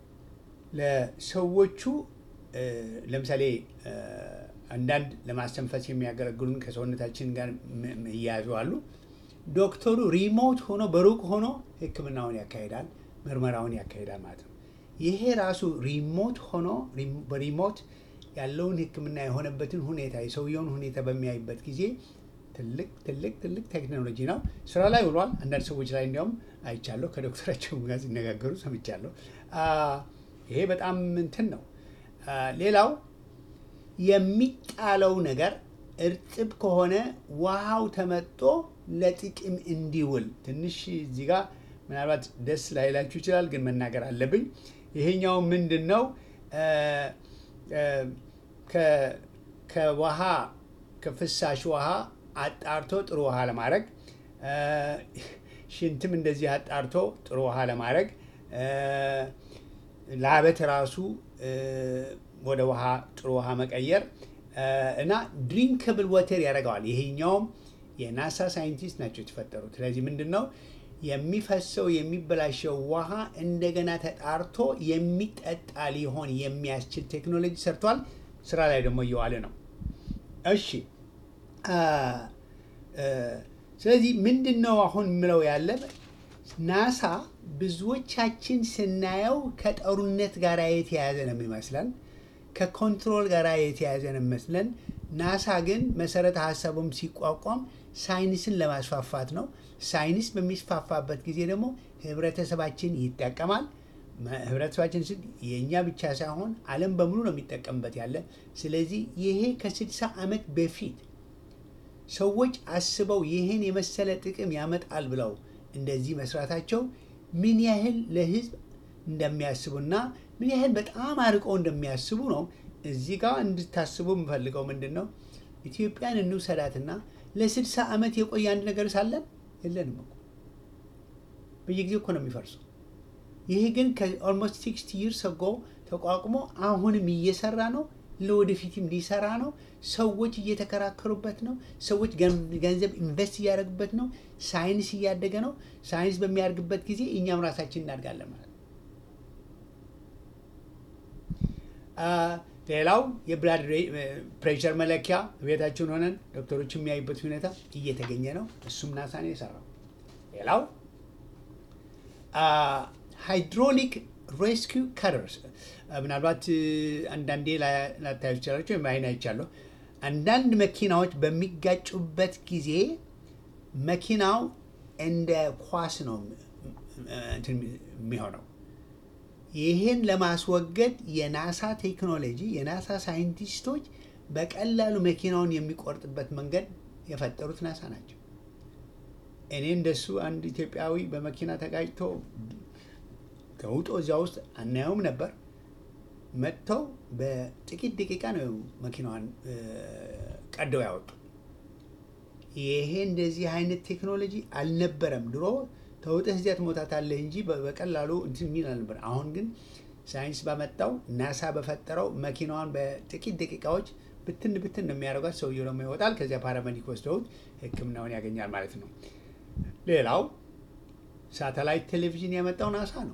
ለሰዎቹ እ፣ ለምሳሌ እ፣ አንዳንድ ለማስተንፈስ የሚያገለግሉን ከሰውነታችን ጋር ም- ም- እያያዙ አሉ። ዶክተሩ ሪሞት ሆኖ በሩቅ ሆኖ ሕክምናውን ያካሂዳል፣ ምርመራውን ያካሂዳል ማለት ነው። ይሄ ራሱ ሪሞት ሆኖ ሪም- በሪሞት ያለውን ሕክምና የሆነበትን ሁኔታ የሰውየውን ሁኔታ በሚያይበት ጊዜ ትልቅ ትልቅ ትልቅ ቴክኖሎጂ ነው። ስራ ላይ ውሏል። አንዳንድ ሰዎች ላይ እንዲያውም አይቻለሁ፣ ከዶክተራቸው ጋር ሲነጋገሩ ሰምቻለሁ። አ፣ ይሄ በጣም እንትን ነው። አ፣ ሌላው የሚጣለው ነገር እርጥብ ከሆነ ውሃው ተመጦ ለጥቅም እንዲውል ትንሽ እዚህ ጋር ምናልባት ደስ ላይላችሁ ይችላል፣ ግን መናገር አለብኝ። ይሄኛው ምንድን ነው? አ፣ አ፣ ከ- ከውሃ ከፍሳሽ ውሃ አጣርቶ ጥሩ ውሃ ለማድረግ አ፣ ሽንትም እንደዚህ አጣርቶ ጥሩ ውሃ ለማድረግ አ፣ ላበት ራሱ አ፣ ወደ ውሃ ጥሩ ውሃ መቀየር አ፣ እና ድሪንክብል ወተር ያደርገዋል። ይሄኛውም የናሳ ሳይንቲስት ናቸው የተፈጠሩት። ስለዚህ ምንድን ነው የሚፈሰው የሚበላሸው ውሃ እንደገና ተጣርቶ የሚጠጣ ሊሆን የሚያስችል ቴክኖሎጂ ሰርቷል። ስራ ላይ ደግሞ እየዋለ ነው። እሺ አ፣ አ፣ ስለዚህ ምንድን ነው አሁን የምለው ያለ ናሳ ብዙዎቻችን ስናየው ከጦርነት ጋር የተያያዘ ነው የሚመስለን፣ ከኮንትሮል ጋር የተያያዘ ነው የሚመስለን። ናሳ ግን መሰረተ ሀሳቡም ሲቋቋም ሳይንስን ለማስፋፋት ነው። ሳይንስ በሚስፋፋበት ጊዜ ደግሞ ህብረተሰባችን ይጠቀማል። መ- ህብረተሰባችን ስል የእኛ ብቻ ሳይሆን ዓለም በሙሉ ነው የሚጠቀምበት ያለ። ስለዚህ ይሄ ከስድሳ ዓመት በፊት ሰዎች አስበው ይህን የመሰለ ጥቅም ያመጣል ብለው እንደዚህ መስራታቸው ምን ያህል ለህዝብ እንደሚያስቡና ምን ያህል በጣም አርቀው እንደሚያስቡ ነው። እዚህ ጋር እንድታስቡ የምፈልገው ምንድን ነው፣ ኢትዮጵያን እንውሰዳትና ለስድሳ ዓመት የቆየ አንድ ነገር ሳለን የለንም እኮ በየጊዜው እኮ ነው የሚፈርሰው። ይሄ ግን ከኦልሞስት ሲክስቲ ይርስ አጎ ተቋቁሞ አሁንም እየሰራ ነው። ለወደፊትም ሊሰራ ነው። ሰዎች እየተከራከሩበት ነው። ሰዎች ገን- ገንዘብ ኢንቨስት እያደረጉበት ነው። ሳይንስ እያደገ ነው። ሳይንስ በሚያድግበት ጊዜ እኛም ራሳችን እናድጋለን ማለት ነው። አ፣ ሌላው የብላድ ፕሬሸር መለኪያ ቤታችን ሆነን ዶክተሮች የሚያዩበት ሁኔታ እየተገኘ ነው። እሱም ናሳ ነው የሰራው። ሌላው ሃይድሮሊክ ሬስኪው ከተርስ ምናልባት እ፣ አንዳንዴ ላ- ላታዩ ይችላላቸው ወይም አይን አይቻለሁ። አንዳንድ መኪናዎች በሚጋጩበት ጊዜ መኪናው እንደ ኳስ ነው እ፣ እንትን የሚሆነው ይህን ለማስወገድ የናሳ ቴክኖሎጂ የናሳ ሳይንቲስቶች በቀላሉ መኪናውን የሚቆርጥበት መንገድ የፈጠሩት ናሳ ናቸው። እኔ እንደሱ አንድ ኢትዮጵያዊ በመኪና ተጋጭቶ ተውጦ እዚያ ውስጥ አናየውም ነበር። መጥተው በጥቂት ደቂቃ ነው መኪናዋን እ፣ ቀደው ያወጡ። ይሄ እንደዚህ አይነት ቴክኖሎጂ አልነበረም ድሮ። ተውጠህ እዚያ ትሞታታለህ እንጂ በ- በቀላሉ እንትን የሚል አልነበር። አሁን ግን ሳይንስ ባመጣው ናሳ በፈጠረው መኪናዋን በጥቂት ደቂቃዎች ብትን ብትን ነው የሚያደርጓት። ሰውየው ደግሞ ይወጣል። ከዚያ ፓራሜዲክ ወስደውት ሕክምናውን ያገኛል ማለት ነው። ሌላው ሳተላይት ቴሌቪዥን ያመጣው ናሳ ነው።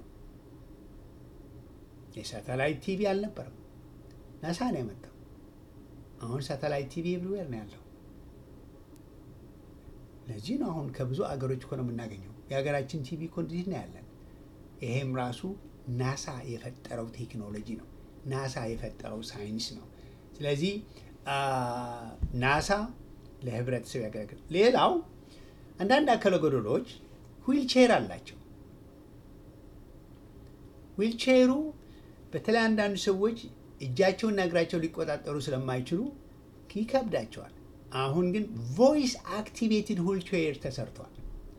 የሳተላይት ቲቪ አልነበረም፣ ናሳ ነው ያመጣው። አሁን ሳተላይት ቲቪ ኤቭሪዌር ነው ያለው። ለዚህ ነው አሁን ከብዙ አገሮች እኮ ነው የምናገኘው። የሀገራችን ቲቪ እኮ እንደዚህ ነው ያለን። ይሄም ራሱ ናሳ የፈጠረው ቴክኖሎጂ ነው። ናሳ የፈጠረው ሳይንስ ነው። ስለዚህ አ፣ ናሳ ለህብረተሰብ ያገለግል። ሌላው አንዳንድ አካለ ጎደሎች ዊልቼር አላቸው። ዊልቼሩ በተለይ አንዳንድ ሰዎች እጃቸውና እግራቸው ሊቆጣጠሩ ስለማይችሉ ይከብዳቸዋል። አሁን ግን ቮይስ አክቲቬትድ ዊልቼር ተሰርቷል።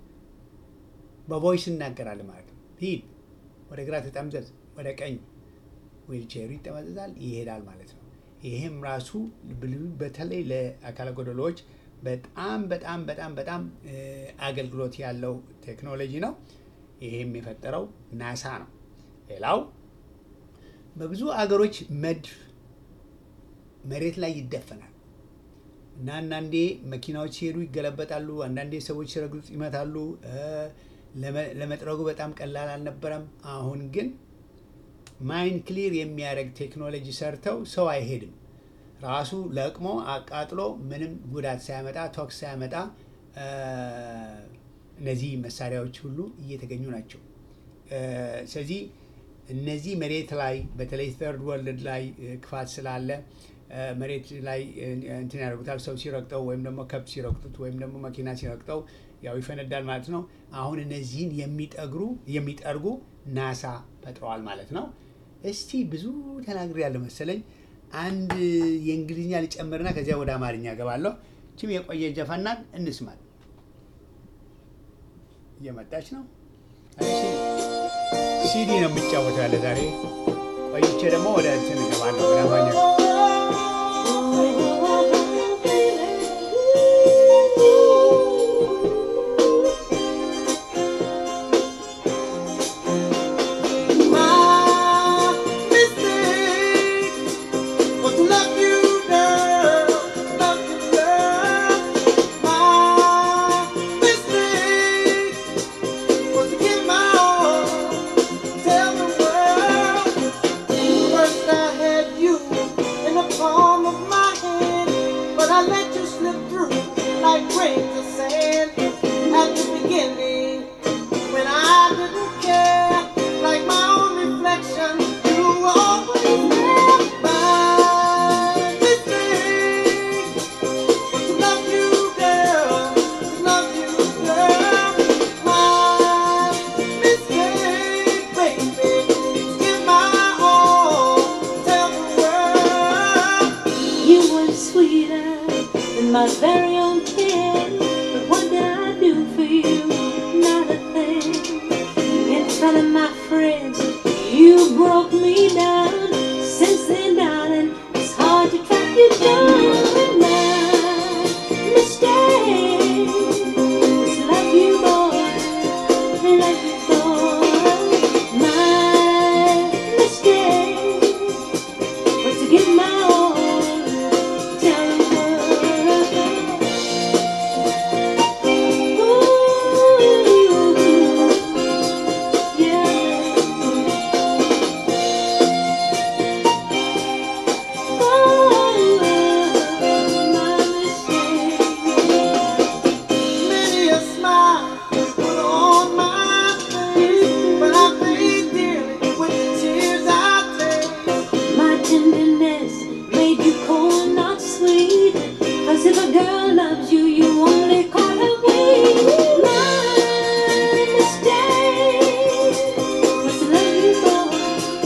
በቮይስ እናገራል ማለት ነው። ሂድ፣ ወደ ግራ ተጠምዘዝ፣ ወደ ቀኝ፣ ዊልቼሩ ይጠመዘዛል፣ ይሄዳል ማለት ነው። ይሄም ራሱ ብል- በተለይ ለአካለ ጎደሎዎች በጣም በጣም በጣም በጣም እ፣ አገልግሎት ያለው ቴክኖሎጂ ነው። ይሄም የፈጠረው ናሳ ነው። ሌላው በብዙ አገሮች መድፍ መሬት ላይ ይደፈናል እና አንዳንዴ መኪናዎች ሲሄዱ ይገለበጣሉ። አንዳንዴ ሰዎች ሲረግጡት ይመታሉ። እ፣ ለመ- ለመጥረጉ በጣም ቀላል አልነበረም። አሁን ግን ማይንድ ክሊር የሚያደርግ ቴክኖሎጂ ሰርተው ሰው አይሄድም ራሱ ለቅሞ አቃጥሎ ምንም ጉዳት ሳያመጣ ቶክስ ሳያመጣ እ፣ እነዚህ መሳሪያዎች ሁሉ እየተገኙ ናቸው። እ፣ ስለዚህ እነዚህ መሬት ላይ በተለይ ተርድ ወርልድ ላይ እ፣ ክፋት ስላለ እ፣ መሬት ላይ እ፣ እንትን ያደርጉታል። ሰው ሲረግጠው ወይም ደግሞ ከብት ሲረግጡት ወይም ደግሞ መኪና ሲረግጠው ያው ይፈነዳል ማለት ነው። አሁን እነዚህን የሚጠግሩ የሚጠርጉ ናሳ ፈጥረዋል ማለት ነው። እስቲ ብዙ ተናግሬ ያለ መሰለኝ። አንድ የእንግሊዝኛ ልጨምርና ከዚያ ወደ አማርኛ ገባለሁ። ችም የቆየ ጀፋናት እንስማት። እየመጣች ነው። እሺ፣ ሲዲ ነው የሚጫወተው ያለ ዛሬ። ቆይቼ ደግሞ ወደ እንትን እገባለሁ ወደ አማርኛ My mistake was to love you, girl, love you, girl. My mistake was to give my all, tell the world. First I had you in the palm of my hand, but I let you slip through like grains of sand at the beginning. When I didn't care, like my own reflection, you were always there. My mistake was to love you, girl, to love you, girl. My mistake, baby, to give my all, tell the world. You were sweeter than my very own kin. But what did I do for you? Not a thing. In front of my friends, you broke me down. Since then, darling, it's hard to track you down. My mistake was to love you, boy. Love you, boy. My mistake was to give my all, tell the world. Ooh, yeah. Oh, my mistake. Many a smile was put on my face, but I paid dearly with the tears I taste. My tenderness made you cold, not sweet. Cause if a girl loves you, you only call her weak. My mistake was to love you, boy.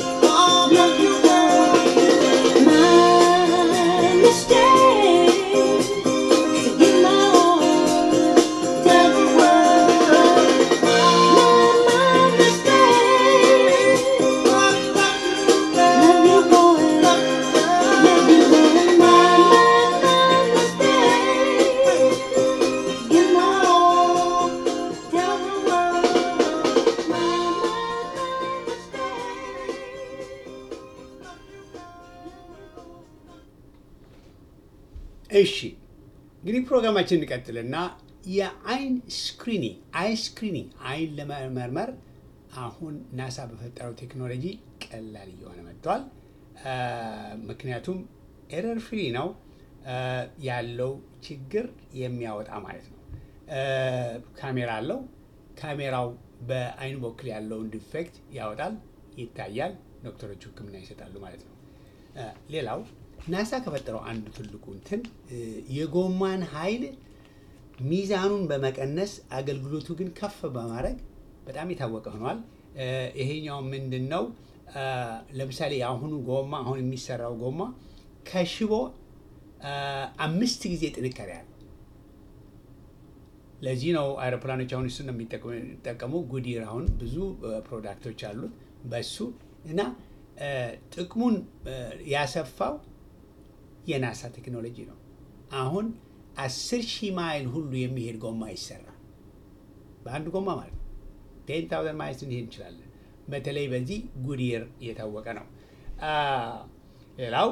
እሺ እንግዲህ ፕሮግራማችን እንቀጥልና የአይን ስክሪኒንግ አይ ስክሪኒንግ አይን ለመመርመር አሁን ናሳ በፈጠረው ቴክኖሎጂ ቀላል እየሆነ መጥቷል። አ፣ ምክንያቱም ኤረር ፍሪ ነው አ፣ ያለው ችግር የሚያወጣ ማለት ነው። አ፣ ካሜራ አለው። ካሜራው በአይን በኩል ያለውን ዲፌክት ያወጣል፣ ይታያል። ዶክተሮቹ ሕክምና ይሰጣሉ ማለት ነው። አ፣ ሌላው ናሳ ከፈጠረው አንዱ ትልቁ እንትን እ፣ የጎማን ኃይል ሚዛኑን በመቀነስ አገልግሎቱ ግን ከፍ በማድረግ በጣም የታወቀ ሆኗል። እ፣ ይሄኛው ምንድን ነው? አ፣ ለምሳሌ የአሁኑ ጎማ አሁን የሚሰራው ጎማ ከሽቦ አ፣ አምስት ጊዜ ጥንካሬ አለው። ለዚህ ነው አውሮፕላኖች አሁን እሱን ነው የሚጠቀሙ- የሚጠቀሙ። ጉዲር አሁን ብዙ እ፣ ፕሮዳክቶች አሉት በሱ እና እ፣ ጥቅሙን እ፣ ያሰፋው የናሳ ቴክኖሎጂ ነው። አሁን አስር ሺህ ማይል ሁሉ የሚሄድ ጎማ ይሰራል። በአንድ ጎማ ማለት ነው። ቴን ታውዘንድ ማይልስ እንሄድ እንችላለን። በተለይ በዚህ ጉዲር የታወቀ ነው። አ፣ ሌላው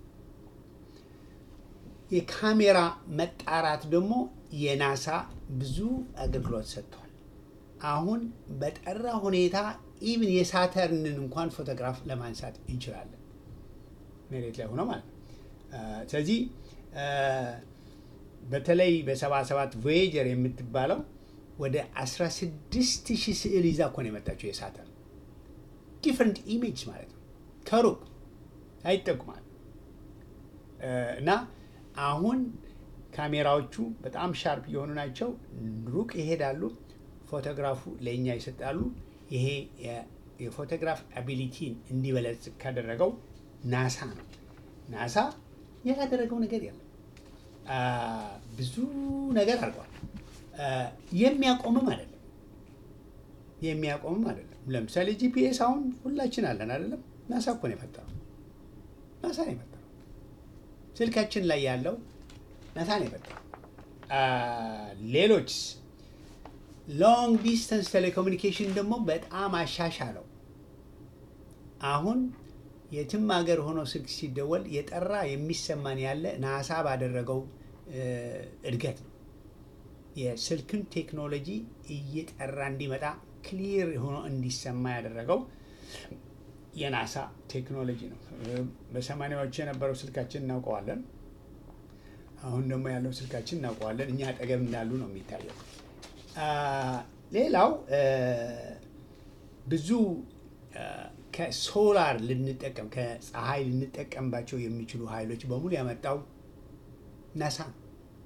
የካሜራ መጣራት ደግሞ የናሳ ብዙ አገልግሎት ሰጥቷል። አሁን በጠራ ሁኔታ ኢቭን የሳተርንን እንኳን ፎቶግራፍ ለማንሳት እንችላለን፣ መሬት ላይ ሆኖ ማለት ነው። አ፣ ስለዚህ አ፣ በተለይ በሰባ ሰባት ቮዬጀር የምትባለው ወደ 16 ሺህ ስዕል ይዛ እኮ ነው የመጣችው የሳተርን ዲፍረንት ኢሜጅ ማለት ነው ከሩቅ አይጠቁማል እና አሁን ካሜራዎቹ በጣም ሻርፕ የሆኑ ናቸው። ሩቅ ይሄዳሉ፣ ፎቶግራፉ ለእኛ ይሰጣሉ። ይሄ የ- የፎቶግራፍ አቢሊቲን እንዲበለጽግ ካደረገው ናሳ ነው። ናሳ ያላደረገው ነገር የለም። አ፣ ብዙ ነገር አድርጓል። አ፣ የሚያቆምም አይደለም የሚያቆምም አይደለም። ለምሳሌ ጂፒኤስ አሁን ሁላችን አለን አይደለም? ናሳ እኮ ነው የፈጠረው። ናሳ ነው የፈጠረው። ስልካችን ላይ ያለው ናሳ ነው የፈጠረው። አ፣ ሌሎች ሎንግ ዲስተንስ ቴሌኮሙኒኬሽን ደግሞ በጣም አሻሻለው። አሁን የትም ሀገር ሆኖ ስልክ ሲደወል የጠራ የሚሰማን ያለ ናሳ ባደረገው እ፣ እድገት ነው። የስልክን ቴክኖሎጂ እየጠራ እንዲመጣ ክሊር ሆኖ እንዲሰማ ያደረገው የናሳ ቴክኖሎጂ ነው። እ፣ በሰማኒያዎቹ የነበረው ስልካችን እናውቀዋለን። አሁን ደግሞ ያለው ስልካችን እናውቀዋለን። እኛ አጠገብ እንዳሉ ነው የሚታየው። አ፣ ሌላው እ፣ ብዙ እ፣ ከሶላር ልንጠቀም ከፀሐይ ልንጠቀምባቸው የሚችሉ ኃይሎች በሙሉ ያመጣው ናሳ ነው።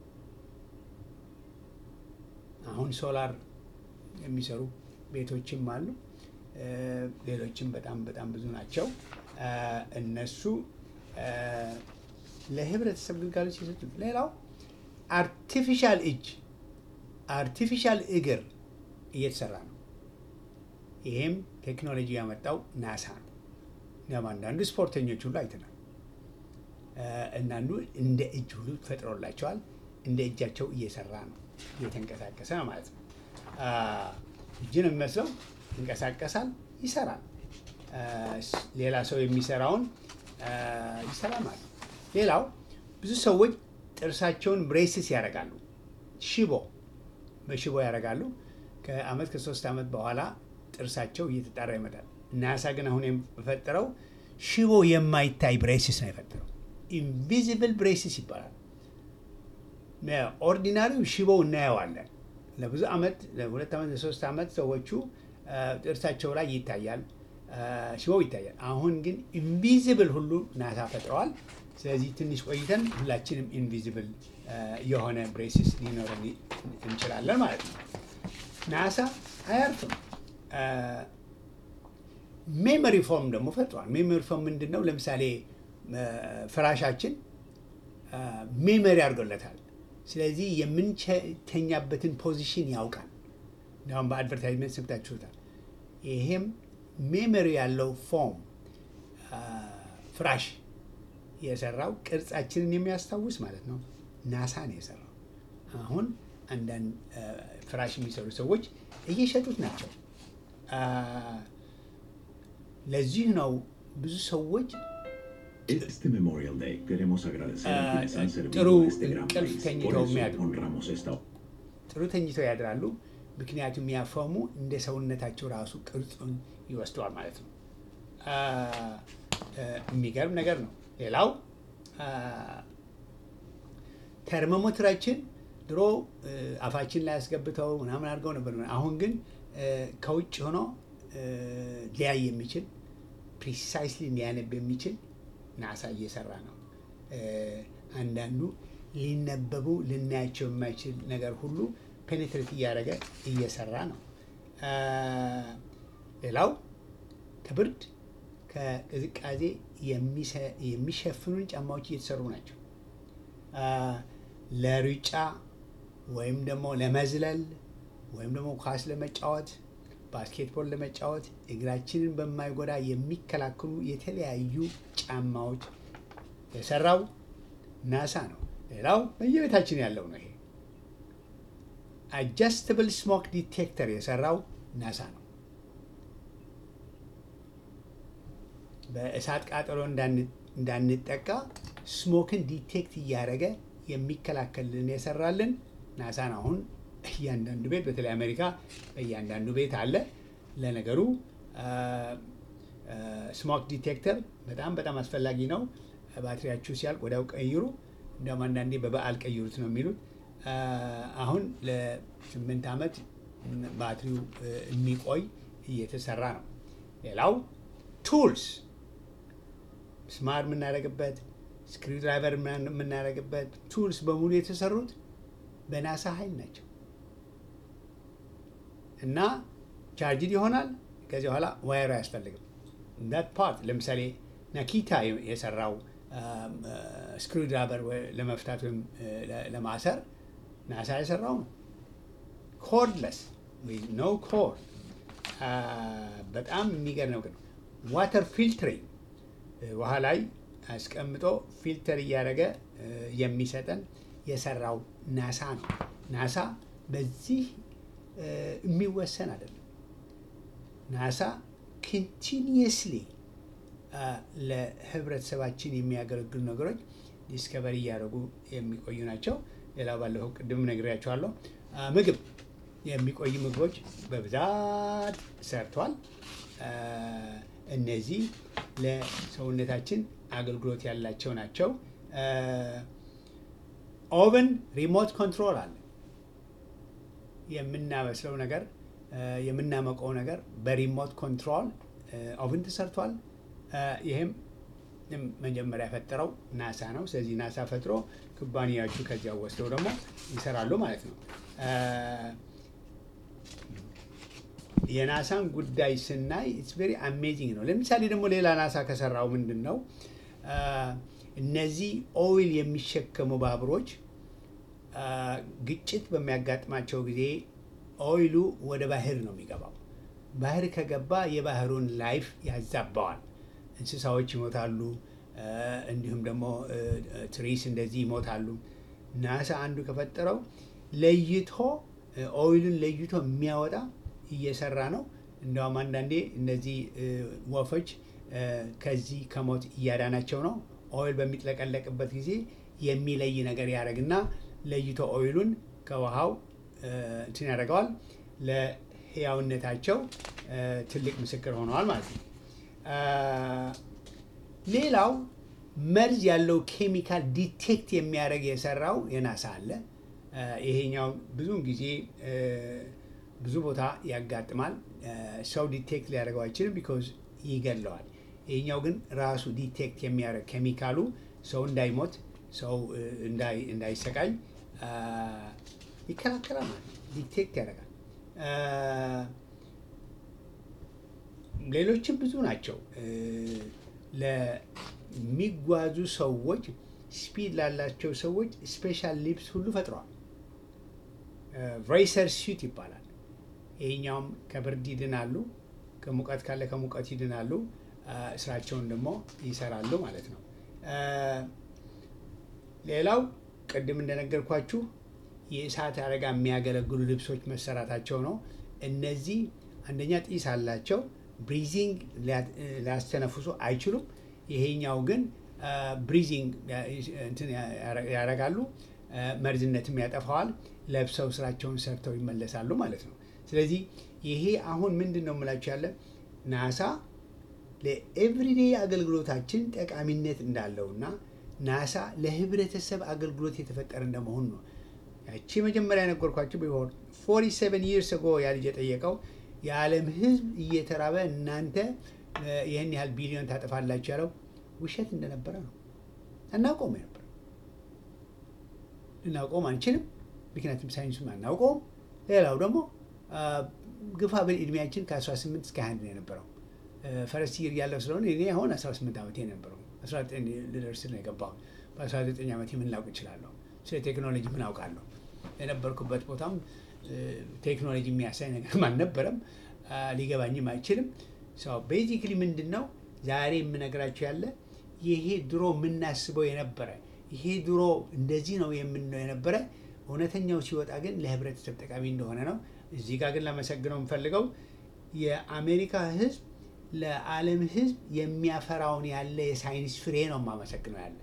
አሁን ሶላር የሚሰሩ ቤቶችም አሉ። እ፣ ሌሎችም በጣም በጣም ብዙ ናቸው። እ፣ እነሱ እ፣ ለህብረተሰብ ግልጋሎት ሲሰጡ፣ ሌላው አርቲፊሻል እጅ አርቲፊሻል እግር እየተሰራ ነው። ይሄም ቴክኖሎጂ ያመጣው ናሳ ነው። እኛም አንዳንዱ ስፖርተኞች ሁሉ አይተናል። እ፣ እናንዱ እንደ እጅ ሁሉ ፈጥሮላቸዋል። እንደ እጃቸው እየሰራ ነው፣ እየተንቀሳቀሰ ነው ማለት ነው። አ፣ እጅ ነው የሚመስለው፣ ይንቀሳቀሳል፣ ይሰራል። አ፣ ስ- ሌላ ሰው የሚሰራውን አ፣ ይሰራል ማለት ነው። ሌላው ብዙ ሰዎች ጥርሳቸውን ብሬስስ ያደርጋሉ፣ ሽቦ በሽቦ ያደርጋሉ። ከአመት ከሶስት ዓመት በኋላ ጥርሳቸው እየተጣራ ይመጣል። ናሳ ግን አሁን የፈጠረው ሽቦ የማይታይ ብሬስስ ነው የፈጠረው። ኢንቪዚብል ብሬስስ ይባላል። ኦርዲናሪው ሽቦው እናየዋለን። ለብዙ ዓመት ለሁለት ዓመት ለሶስት ዓመት ሰዎቹ አ፣ ጥርሳቸው ላይ ይታያል፣ አ፣ ሽቦው ይታያል። አሁን ግን ኢንቪዚብል ሁሉ ናሳ ፈጥረዋል። ስለዚህ ትንሽ ቆይተን ሁላችንም ኢንቪዚብል አ፣ የሆነ ብሬስስ ሊኖረን ይ- እንችላለን ማለት ነው። ናሳ አያርፍም። አ፣ ሜሞሪ ፎርም ደግሞ ፈጥሯል። ሜሞሪ ፎርም ምንድን ነው? ለምሳሌ አ፣ ፍራሻችን ሜሞሪ አድርጎለታል። ስለዚህ የምንተኛበትን ፖዚሽን ያውቃል። እንዲሁም በአድቨርታይዝመንት ሰምታችሁታል። ይሄም ሜሞሪ ያለው ፎም ፍራሽ የሰራው ቅርጻችንን የሚያስታውስ ማለት ነው ናሳ ነው የሰራው። አሁን አንዳንድ አ፣ ፍራሽ የሚሰሩ ሰዎች እየሸጡት ናቸው። አ፣ ለዚህ ነው ብዙ ሰዎች Este Memorial Day queremos agradecer a Ah, quienes han servido ጥሩ a este gran እንቅልፍ país. ተኝተው Por eso የሚያድሩ honramos esta ጥሩ ተኝተው ያድራሉ። ምክንያቱም ያፈሙ እንደ ሰውነታቸው ራሱ ቅርጹን ይወስደዋል ማለት ነው። አ፣ አ፣ የሚገርም ነገር ነው። ሌላው አ፣ ተርሞሜትራችን ድሮ እ፣ አፋችን ላይ ያስገብተው ምናምን አድርገው ነበር። አሁን ግን እ፣ ከውጭ ሆኖ እ፣ ሊያይ የሚችል ፕሪሳይስሊ ሊያነብ የሚችል ናሳ እየሰራ ነው። እ፣ አንዳንዱ ሊነበቡ ልናያቸው የማይችል ነገር ሁሉ ፔኔትሬት እያደረገ እየሰራ ነው። አ፣ ሌላው ከብርድ ከቅዝቃዜ የሚሰ- የሚሸፍኑን ጫማዎች እየተሰሩ ናቸው። አ፣ ለሩጫ ወይም ደግሞ ለመዝለል ወይም ደግሞ ኳስ ለመጫወት ባስኬትቦል ለመጫወት እግራችንን በማይጎዳ የሚከላከሉ የተለያዩ ጫማዎች የሰራው ናሳ ነው። ሌላው በየቤታችን ያለው ነው። ይሄ አጃስተብል ስሞክ ዲቴክተር የሰራው ናሳ ነው። በእሳት ቃጠሎ እንዳን- እንዳንጠቃ ስሞክን ዲቴክት እያደረገ የሚከላከልን የሰራልን ናሳ ነው። አሁን እያንዳንዱ ቤት በተለይ አሜሪካ በእያንዳንዱ ቤት አለ። ለነገሩ ስሞክ ዲቴክተር በጣም በጣም አስፈላጊ ነው። ባትሪያችሁ ሲያልቅ ወዲያው ቀይሩ። እንዲያውም አንዳንዴ በበዓል ቀይሩት ነው የሚሉት። አ፣ አሁን ለስምንት ዓመት ባትሪው እ፣ የሚቆይ እየተሰራ ነው። ሌላው ቱልስ ስማር የምናደርግበት ስክሪው ድራይቨር የምናደርግበት ቱልስ በሙሉ የተሰሩት በናሳ ኃይል ናቸው እና ቻርጅድ ይሆናል። ከዚህ በኋላ ዋየሩ አያስፈልግም። ዳት ፓርት ለምሳሌ ናኪታ የሰራው ስክሪው ድራይቨር ለመፍታት ወይም እ፣ ለ- ለማሰር ናሳ የሰራው ነው። ኮርድለስ ኖ ኮር በጣም የሚገርም ነገር ነው። ዋተር ፊልትሪንግ ውሃ ላይ አስቀምጦ ፊልተር እያደረገ እ፣ የሚሰጠን የሰራው ናሳ ነው። ናሳ በዚህ እ፣ የሚወሰን አይደለም። ናሳ ኮንቲኒየስሊ ለህብረተሰባችን የሚያገለግሉ ነገሮች ዲስከቨሪ እያደረጉ የሚቆዩ ናቸው። ሌላው ባለፈው ቅድም ነግሬያቸዋለሁ። አ፣ ምግብ የሚቆዩ ምግቦች በብዛት ሰርቷል። አ፣ እነዚህ ለሰውነታችን አገልግሎት ያላቸው ናቸው። አ፣ ኦቨን ሪሞት ኮንትሮል አለ። የምናበስለው ነገር አ፣ የምናመቀው ነገር በሪሞት ኮንትሮል አ፣ ኦቨን ተሰርቷል። አ፣ ይህም መጀመሪያ የፈጠረው ናሳ ነው። ስለዚህ ናሳ ፈጥሮ ኩባንያዎቹ ከዚያ ወስደው ደግሞ ይሰራሉ ማለት ነው። አ፣ የናሳን ጉዳይ ስናይ ኢትስ ቬሪ አሜዚንግ ነው። ለምሳሌ ደግሞ ሌላ ናሳ ከሰራው ምንድን ነው አ፣ እነዚህ ኦይል የሚሸከሙ ባቡሮች አ፣ ግጭት በሚያጋጥማቸው ጊዜ ኦይሉ ወደ ባህር ነው የሚገባው። ባህር ከገባ የባህሩን ላይፍ ያዛባዋል። እንስሳዎች ይሞታሉ፣ አ፣ እንዲሁም ደግሞ እ፣ እ፣ ትሪስ እንደዚህ ይሞታሉ። ናሳ አንዱ ከፈጠረው ለይቶ እ፣ ኦይሉን ለይቶ የሚያወጣ እየሰራ ነው። እንዲያውም አንዳንዴ እነዚህ እ፣ ወፎች እ፣ ከዚህ ከሞት እያዳናቸው ነው። ኦይል በሚጥለቀለቅበት ጊዜ የሚለይ ነገር ያደርግና ለይቶ ኦይሉን ከውሃው እ፣ እንትን ያደርገዋል። ለህያውነታቸው እ፣ ትልቅ ምስክር ሆነዋል ማለት ነው። አ፣ ሌላው መርዝ ያለው ኬሚካል ዲቴክት የሚያደርግ የሰራው የናሳ አለ። አ፣ ይሄኛው ብዙውን ጊዜ እ፣ ብዙ ቦታ ያጋጥማል። አ፣ ሰው ዲቴክት ሊያደርገው አይችልም፣ ቢኮዝ ይገለዋል። ይሄኛው ግን ራሱ ዲቴክት የሚያደርግ ኬሚካሉ ሰው እንዳይሞት፣ ሰው እ፣ እንዳይ- እንዳይሰቃይ አ፣ ይከላከላል ማለት ነው። ዲቴክት ያደርጋል። አ፣ ሌሎችም ብዙ ናቸው። እ፣ ለሚጓዙ ሰዎች ስፒድ ላላቸው ሰዎች ስፔሻል ሊፕስ ሁሉ ፈጥረዋል። ሬሰር ሱት ይባላል። ይሄኛውም ከብርድ ይድናሉ፣ ከሙቀት ካለ ከሙቀት ይድናሉ፣ አ፣ ስራቸውን ደግሞ ይሰራሉ ማለት ነው። አ፣ ሌላው ቅድም እንደነገርኳችሁ የእሳት አደጋ የሚያገለግሉ ልብሶች መሰራታቸው ነው። እነዚህ አንደኛ ጢስ አላቸው፣ ብሪዚንግ ሊያስተነፍሱ አይችሉም። ይሄኛው ግን ብሪዚንግ ያደርጋሉ፣ መርዝነትም ያጠፋዋል። ለብሰው ስራቸውን ሰርተው ይመለሳሉ ማለት ነው። ስለዚህ ይሄ አሁን ምንድን ነው የምላችሁ ያለ ናሳ ለኤቭሪዴ አገልግሎታችን ጠቃሚነት እንዳለውና ናሳ ለህብረተሰብ አገልግሎት የተፈጠረ እንደመሆኑ ነው። ያቺ መጀመሪያ የነገርኳቸው ቢሆን ፎርቲ ሰቨን ይርስ ጎ ያ ልጅ የጠየቀው የዓለም ህዝብ እየተራበ እናንተ ይህን ያህል ቢሊዮን ታጠፋላችሁ ያለው ውሸት እንደነበረ ነው። አናውቀውም ነበር፣ ልናውቀውም አንችልም። ምክንያቱም ሳይንሱም አናውቀውም። ሌላው ደግሞ ግፋ ብል እድሜያችን ከ18 እስከ 21 ነው የነበረው። ፈረስት ይር ያለው ስለሆነ እኔ አሁን 18 ዓመቴ ነበረው 19 ልደርስ ነው የገባሁት። በ19 ዓመቴ ምን ላውቅ እችላለሁ? ስለ ቴክኖሎጂ ምን አውቃለሁ? የነበርኩበት ቦታም ቴክኖሎጂ የሚያሳይ ነገርም አልነበረም፣ ሊገባኝም አይችልም። ቤዚክሊ ምንድን ነው ዛሬ የምነግራቸው ያለ ይሄ ድሮ የምናስበው የነበረ ይሄ ድሮ እንደዚህ ነው የምንለው የነበረ እውነተኛው ሲወጣ ግን ለህብረተሰብ ጠቃሚ እንደሆነ ነው። እዚህ ጋር ግን ላመሰግነው የምፈልገው የአሜሪካ ህዝብ ለዓለም ህዝብ የሚያፈራውን ያለ የሳይንስ ፍሬ ነው የማመሰግነው ያለ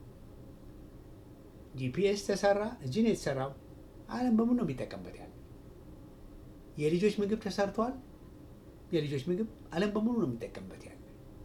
ጂፒኤስ ተሰራ፣ እዚህ ነው የተሰራው። ዓለም በሙሉ ነው የሚጠቀምበት ያለ የልጆች ምግብ ተሰርቷል። የልጆች ምግብ ዓለም በሙሉ ነው የሚጠቀምበት ያለ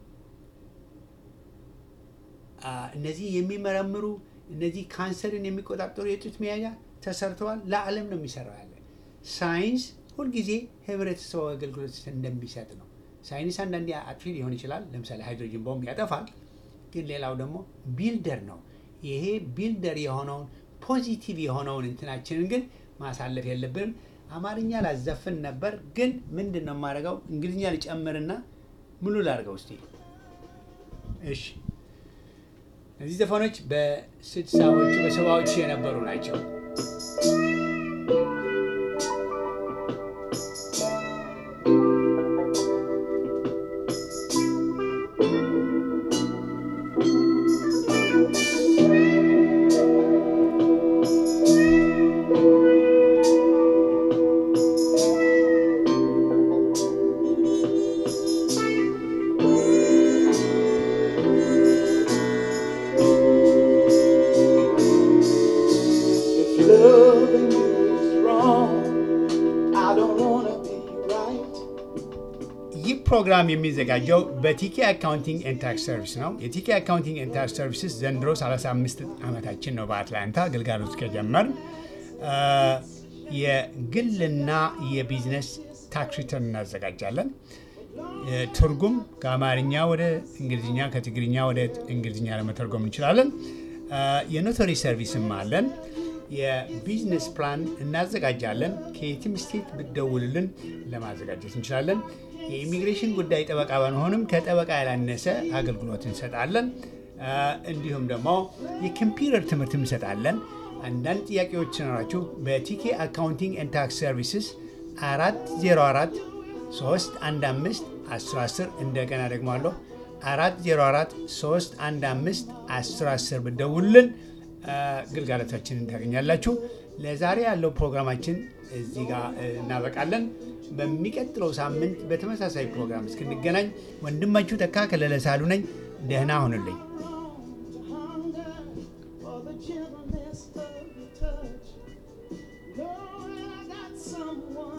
እነዚህ የሚመረምሩ እነዚህ ካንሰርን የሚቆጣጠሩ የጡት መያዣ ተሰርተዋል። ለዓለም ነው የሚሰራው ያለ ሳይንስ ሁልጊዜ ህብረተሰቡ አገልግሎት እንደሚሰጥ ነው። ሳይንስ አንዳንዴ አጥፊ ሊሆን ይችላል። ለምሳሌ ሃይድሮጅን ቦምብ ያጠፋል። ግን ሌላው ደግሞ ቢልደር ነው። ይሄ ቢልደር የሆነውን ፖዚቲቭ የሆነውን እንትናችንን ግን ማሳለፍ የለብንም። አማርኛ ላዘፍን ነበር፣ ግን ምንድን ነው የማደርገው? እንግሊዝኛ ልጨምርና ሙሉ ላድርገው እስቲ። እሺ፣ እነዚህ ዘፈኖች በስድሳዎቹ በሰባዎቹ የነበሩ ናቸው። If loving you is wrong, I don't wanna be right. ይህ ፕሮግራም የሚዘጋጀው በቲኬ አካውንቲንግ ኤንድ ታክስ ሰርቪስ ነው። የቲኬ አካውንቲንግ ኤንድ ታክስ ሰርቪስስ ዘንድሮ 35 ዓመታችን ነው በአትላንታ አገልጋሎት ከጀመርን። አ፣ የግልና የቢዝነስ ታክስ ሪተርን እናዘጋጃለን። ትርጉም ከአማርኛ ወደ እንግሊዝኛ ከትግርኛ ወደ እንግሊዝኛ ለመተርጎም እንችላለን። አ፣ የኖቶሪ ሰርቪስም አለን። የቢዝነስ ፕላን እናዘጋጃለን። ከየትም ስቴት ብትደውሉልን ለማዘጋጀት እንችላለን። የኢሚግሬሽን ጉዳይ ጠበቃ ባንሆንም ከጠበቃ ያላነሰ አገልግሎት እንሰጣለን። አ፣ እንዲሁም ደግሞ የኮምፒውተር ትምህርት እንሰጣለን። አንዳንድ ጥያቄዎች ሲኖራችሁ በቲኬ አካውንቲንግ ኤንድ ታክስ ሰርቪስስ 404 315 1010 እንደገና ደግሞ አለሁ 404 315 1010 ብትደውሉልን አ፣ ግልጋሎታችንን ታገኛላችሁ። ለዛሬ ያለው ፕሮግራማችን እዚህ ጋር እ፣ እናበቃለን። በሚቀጥለው ሳምንት በተመሳሳይ ፕሮግራም እስክንገናኝ ወንድማችሁ ተካ ከለለ ሳሉ ነኝ። ደህና ሁኑልኝ።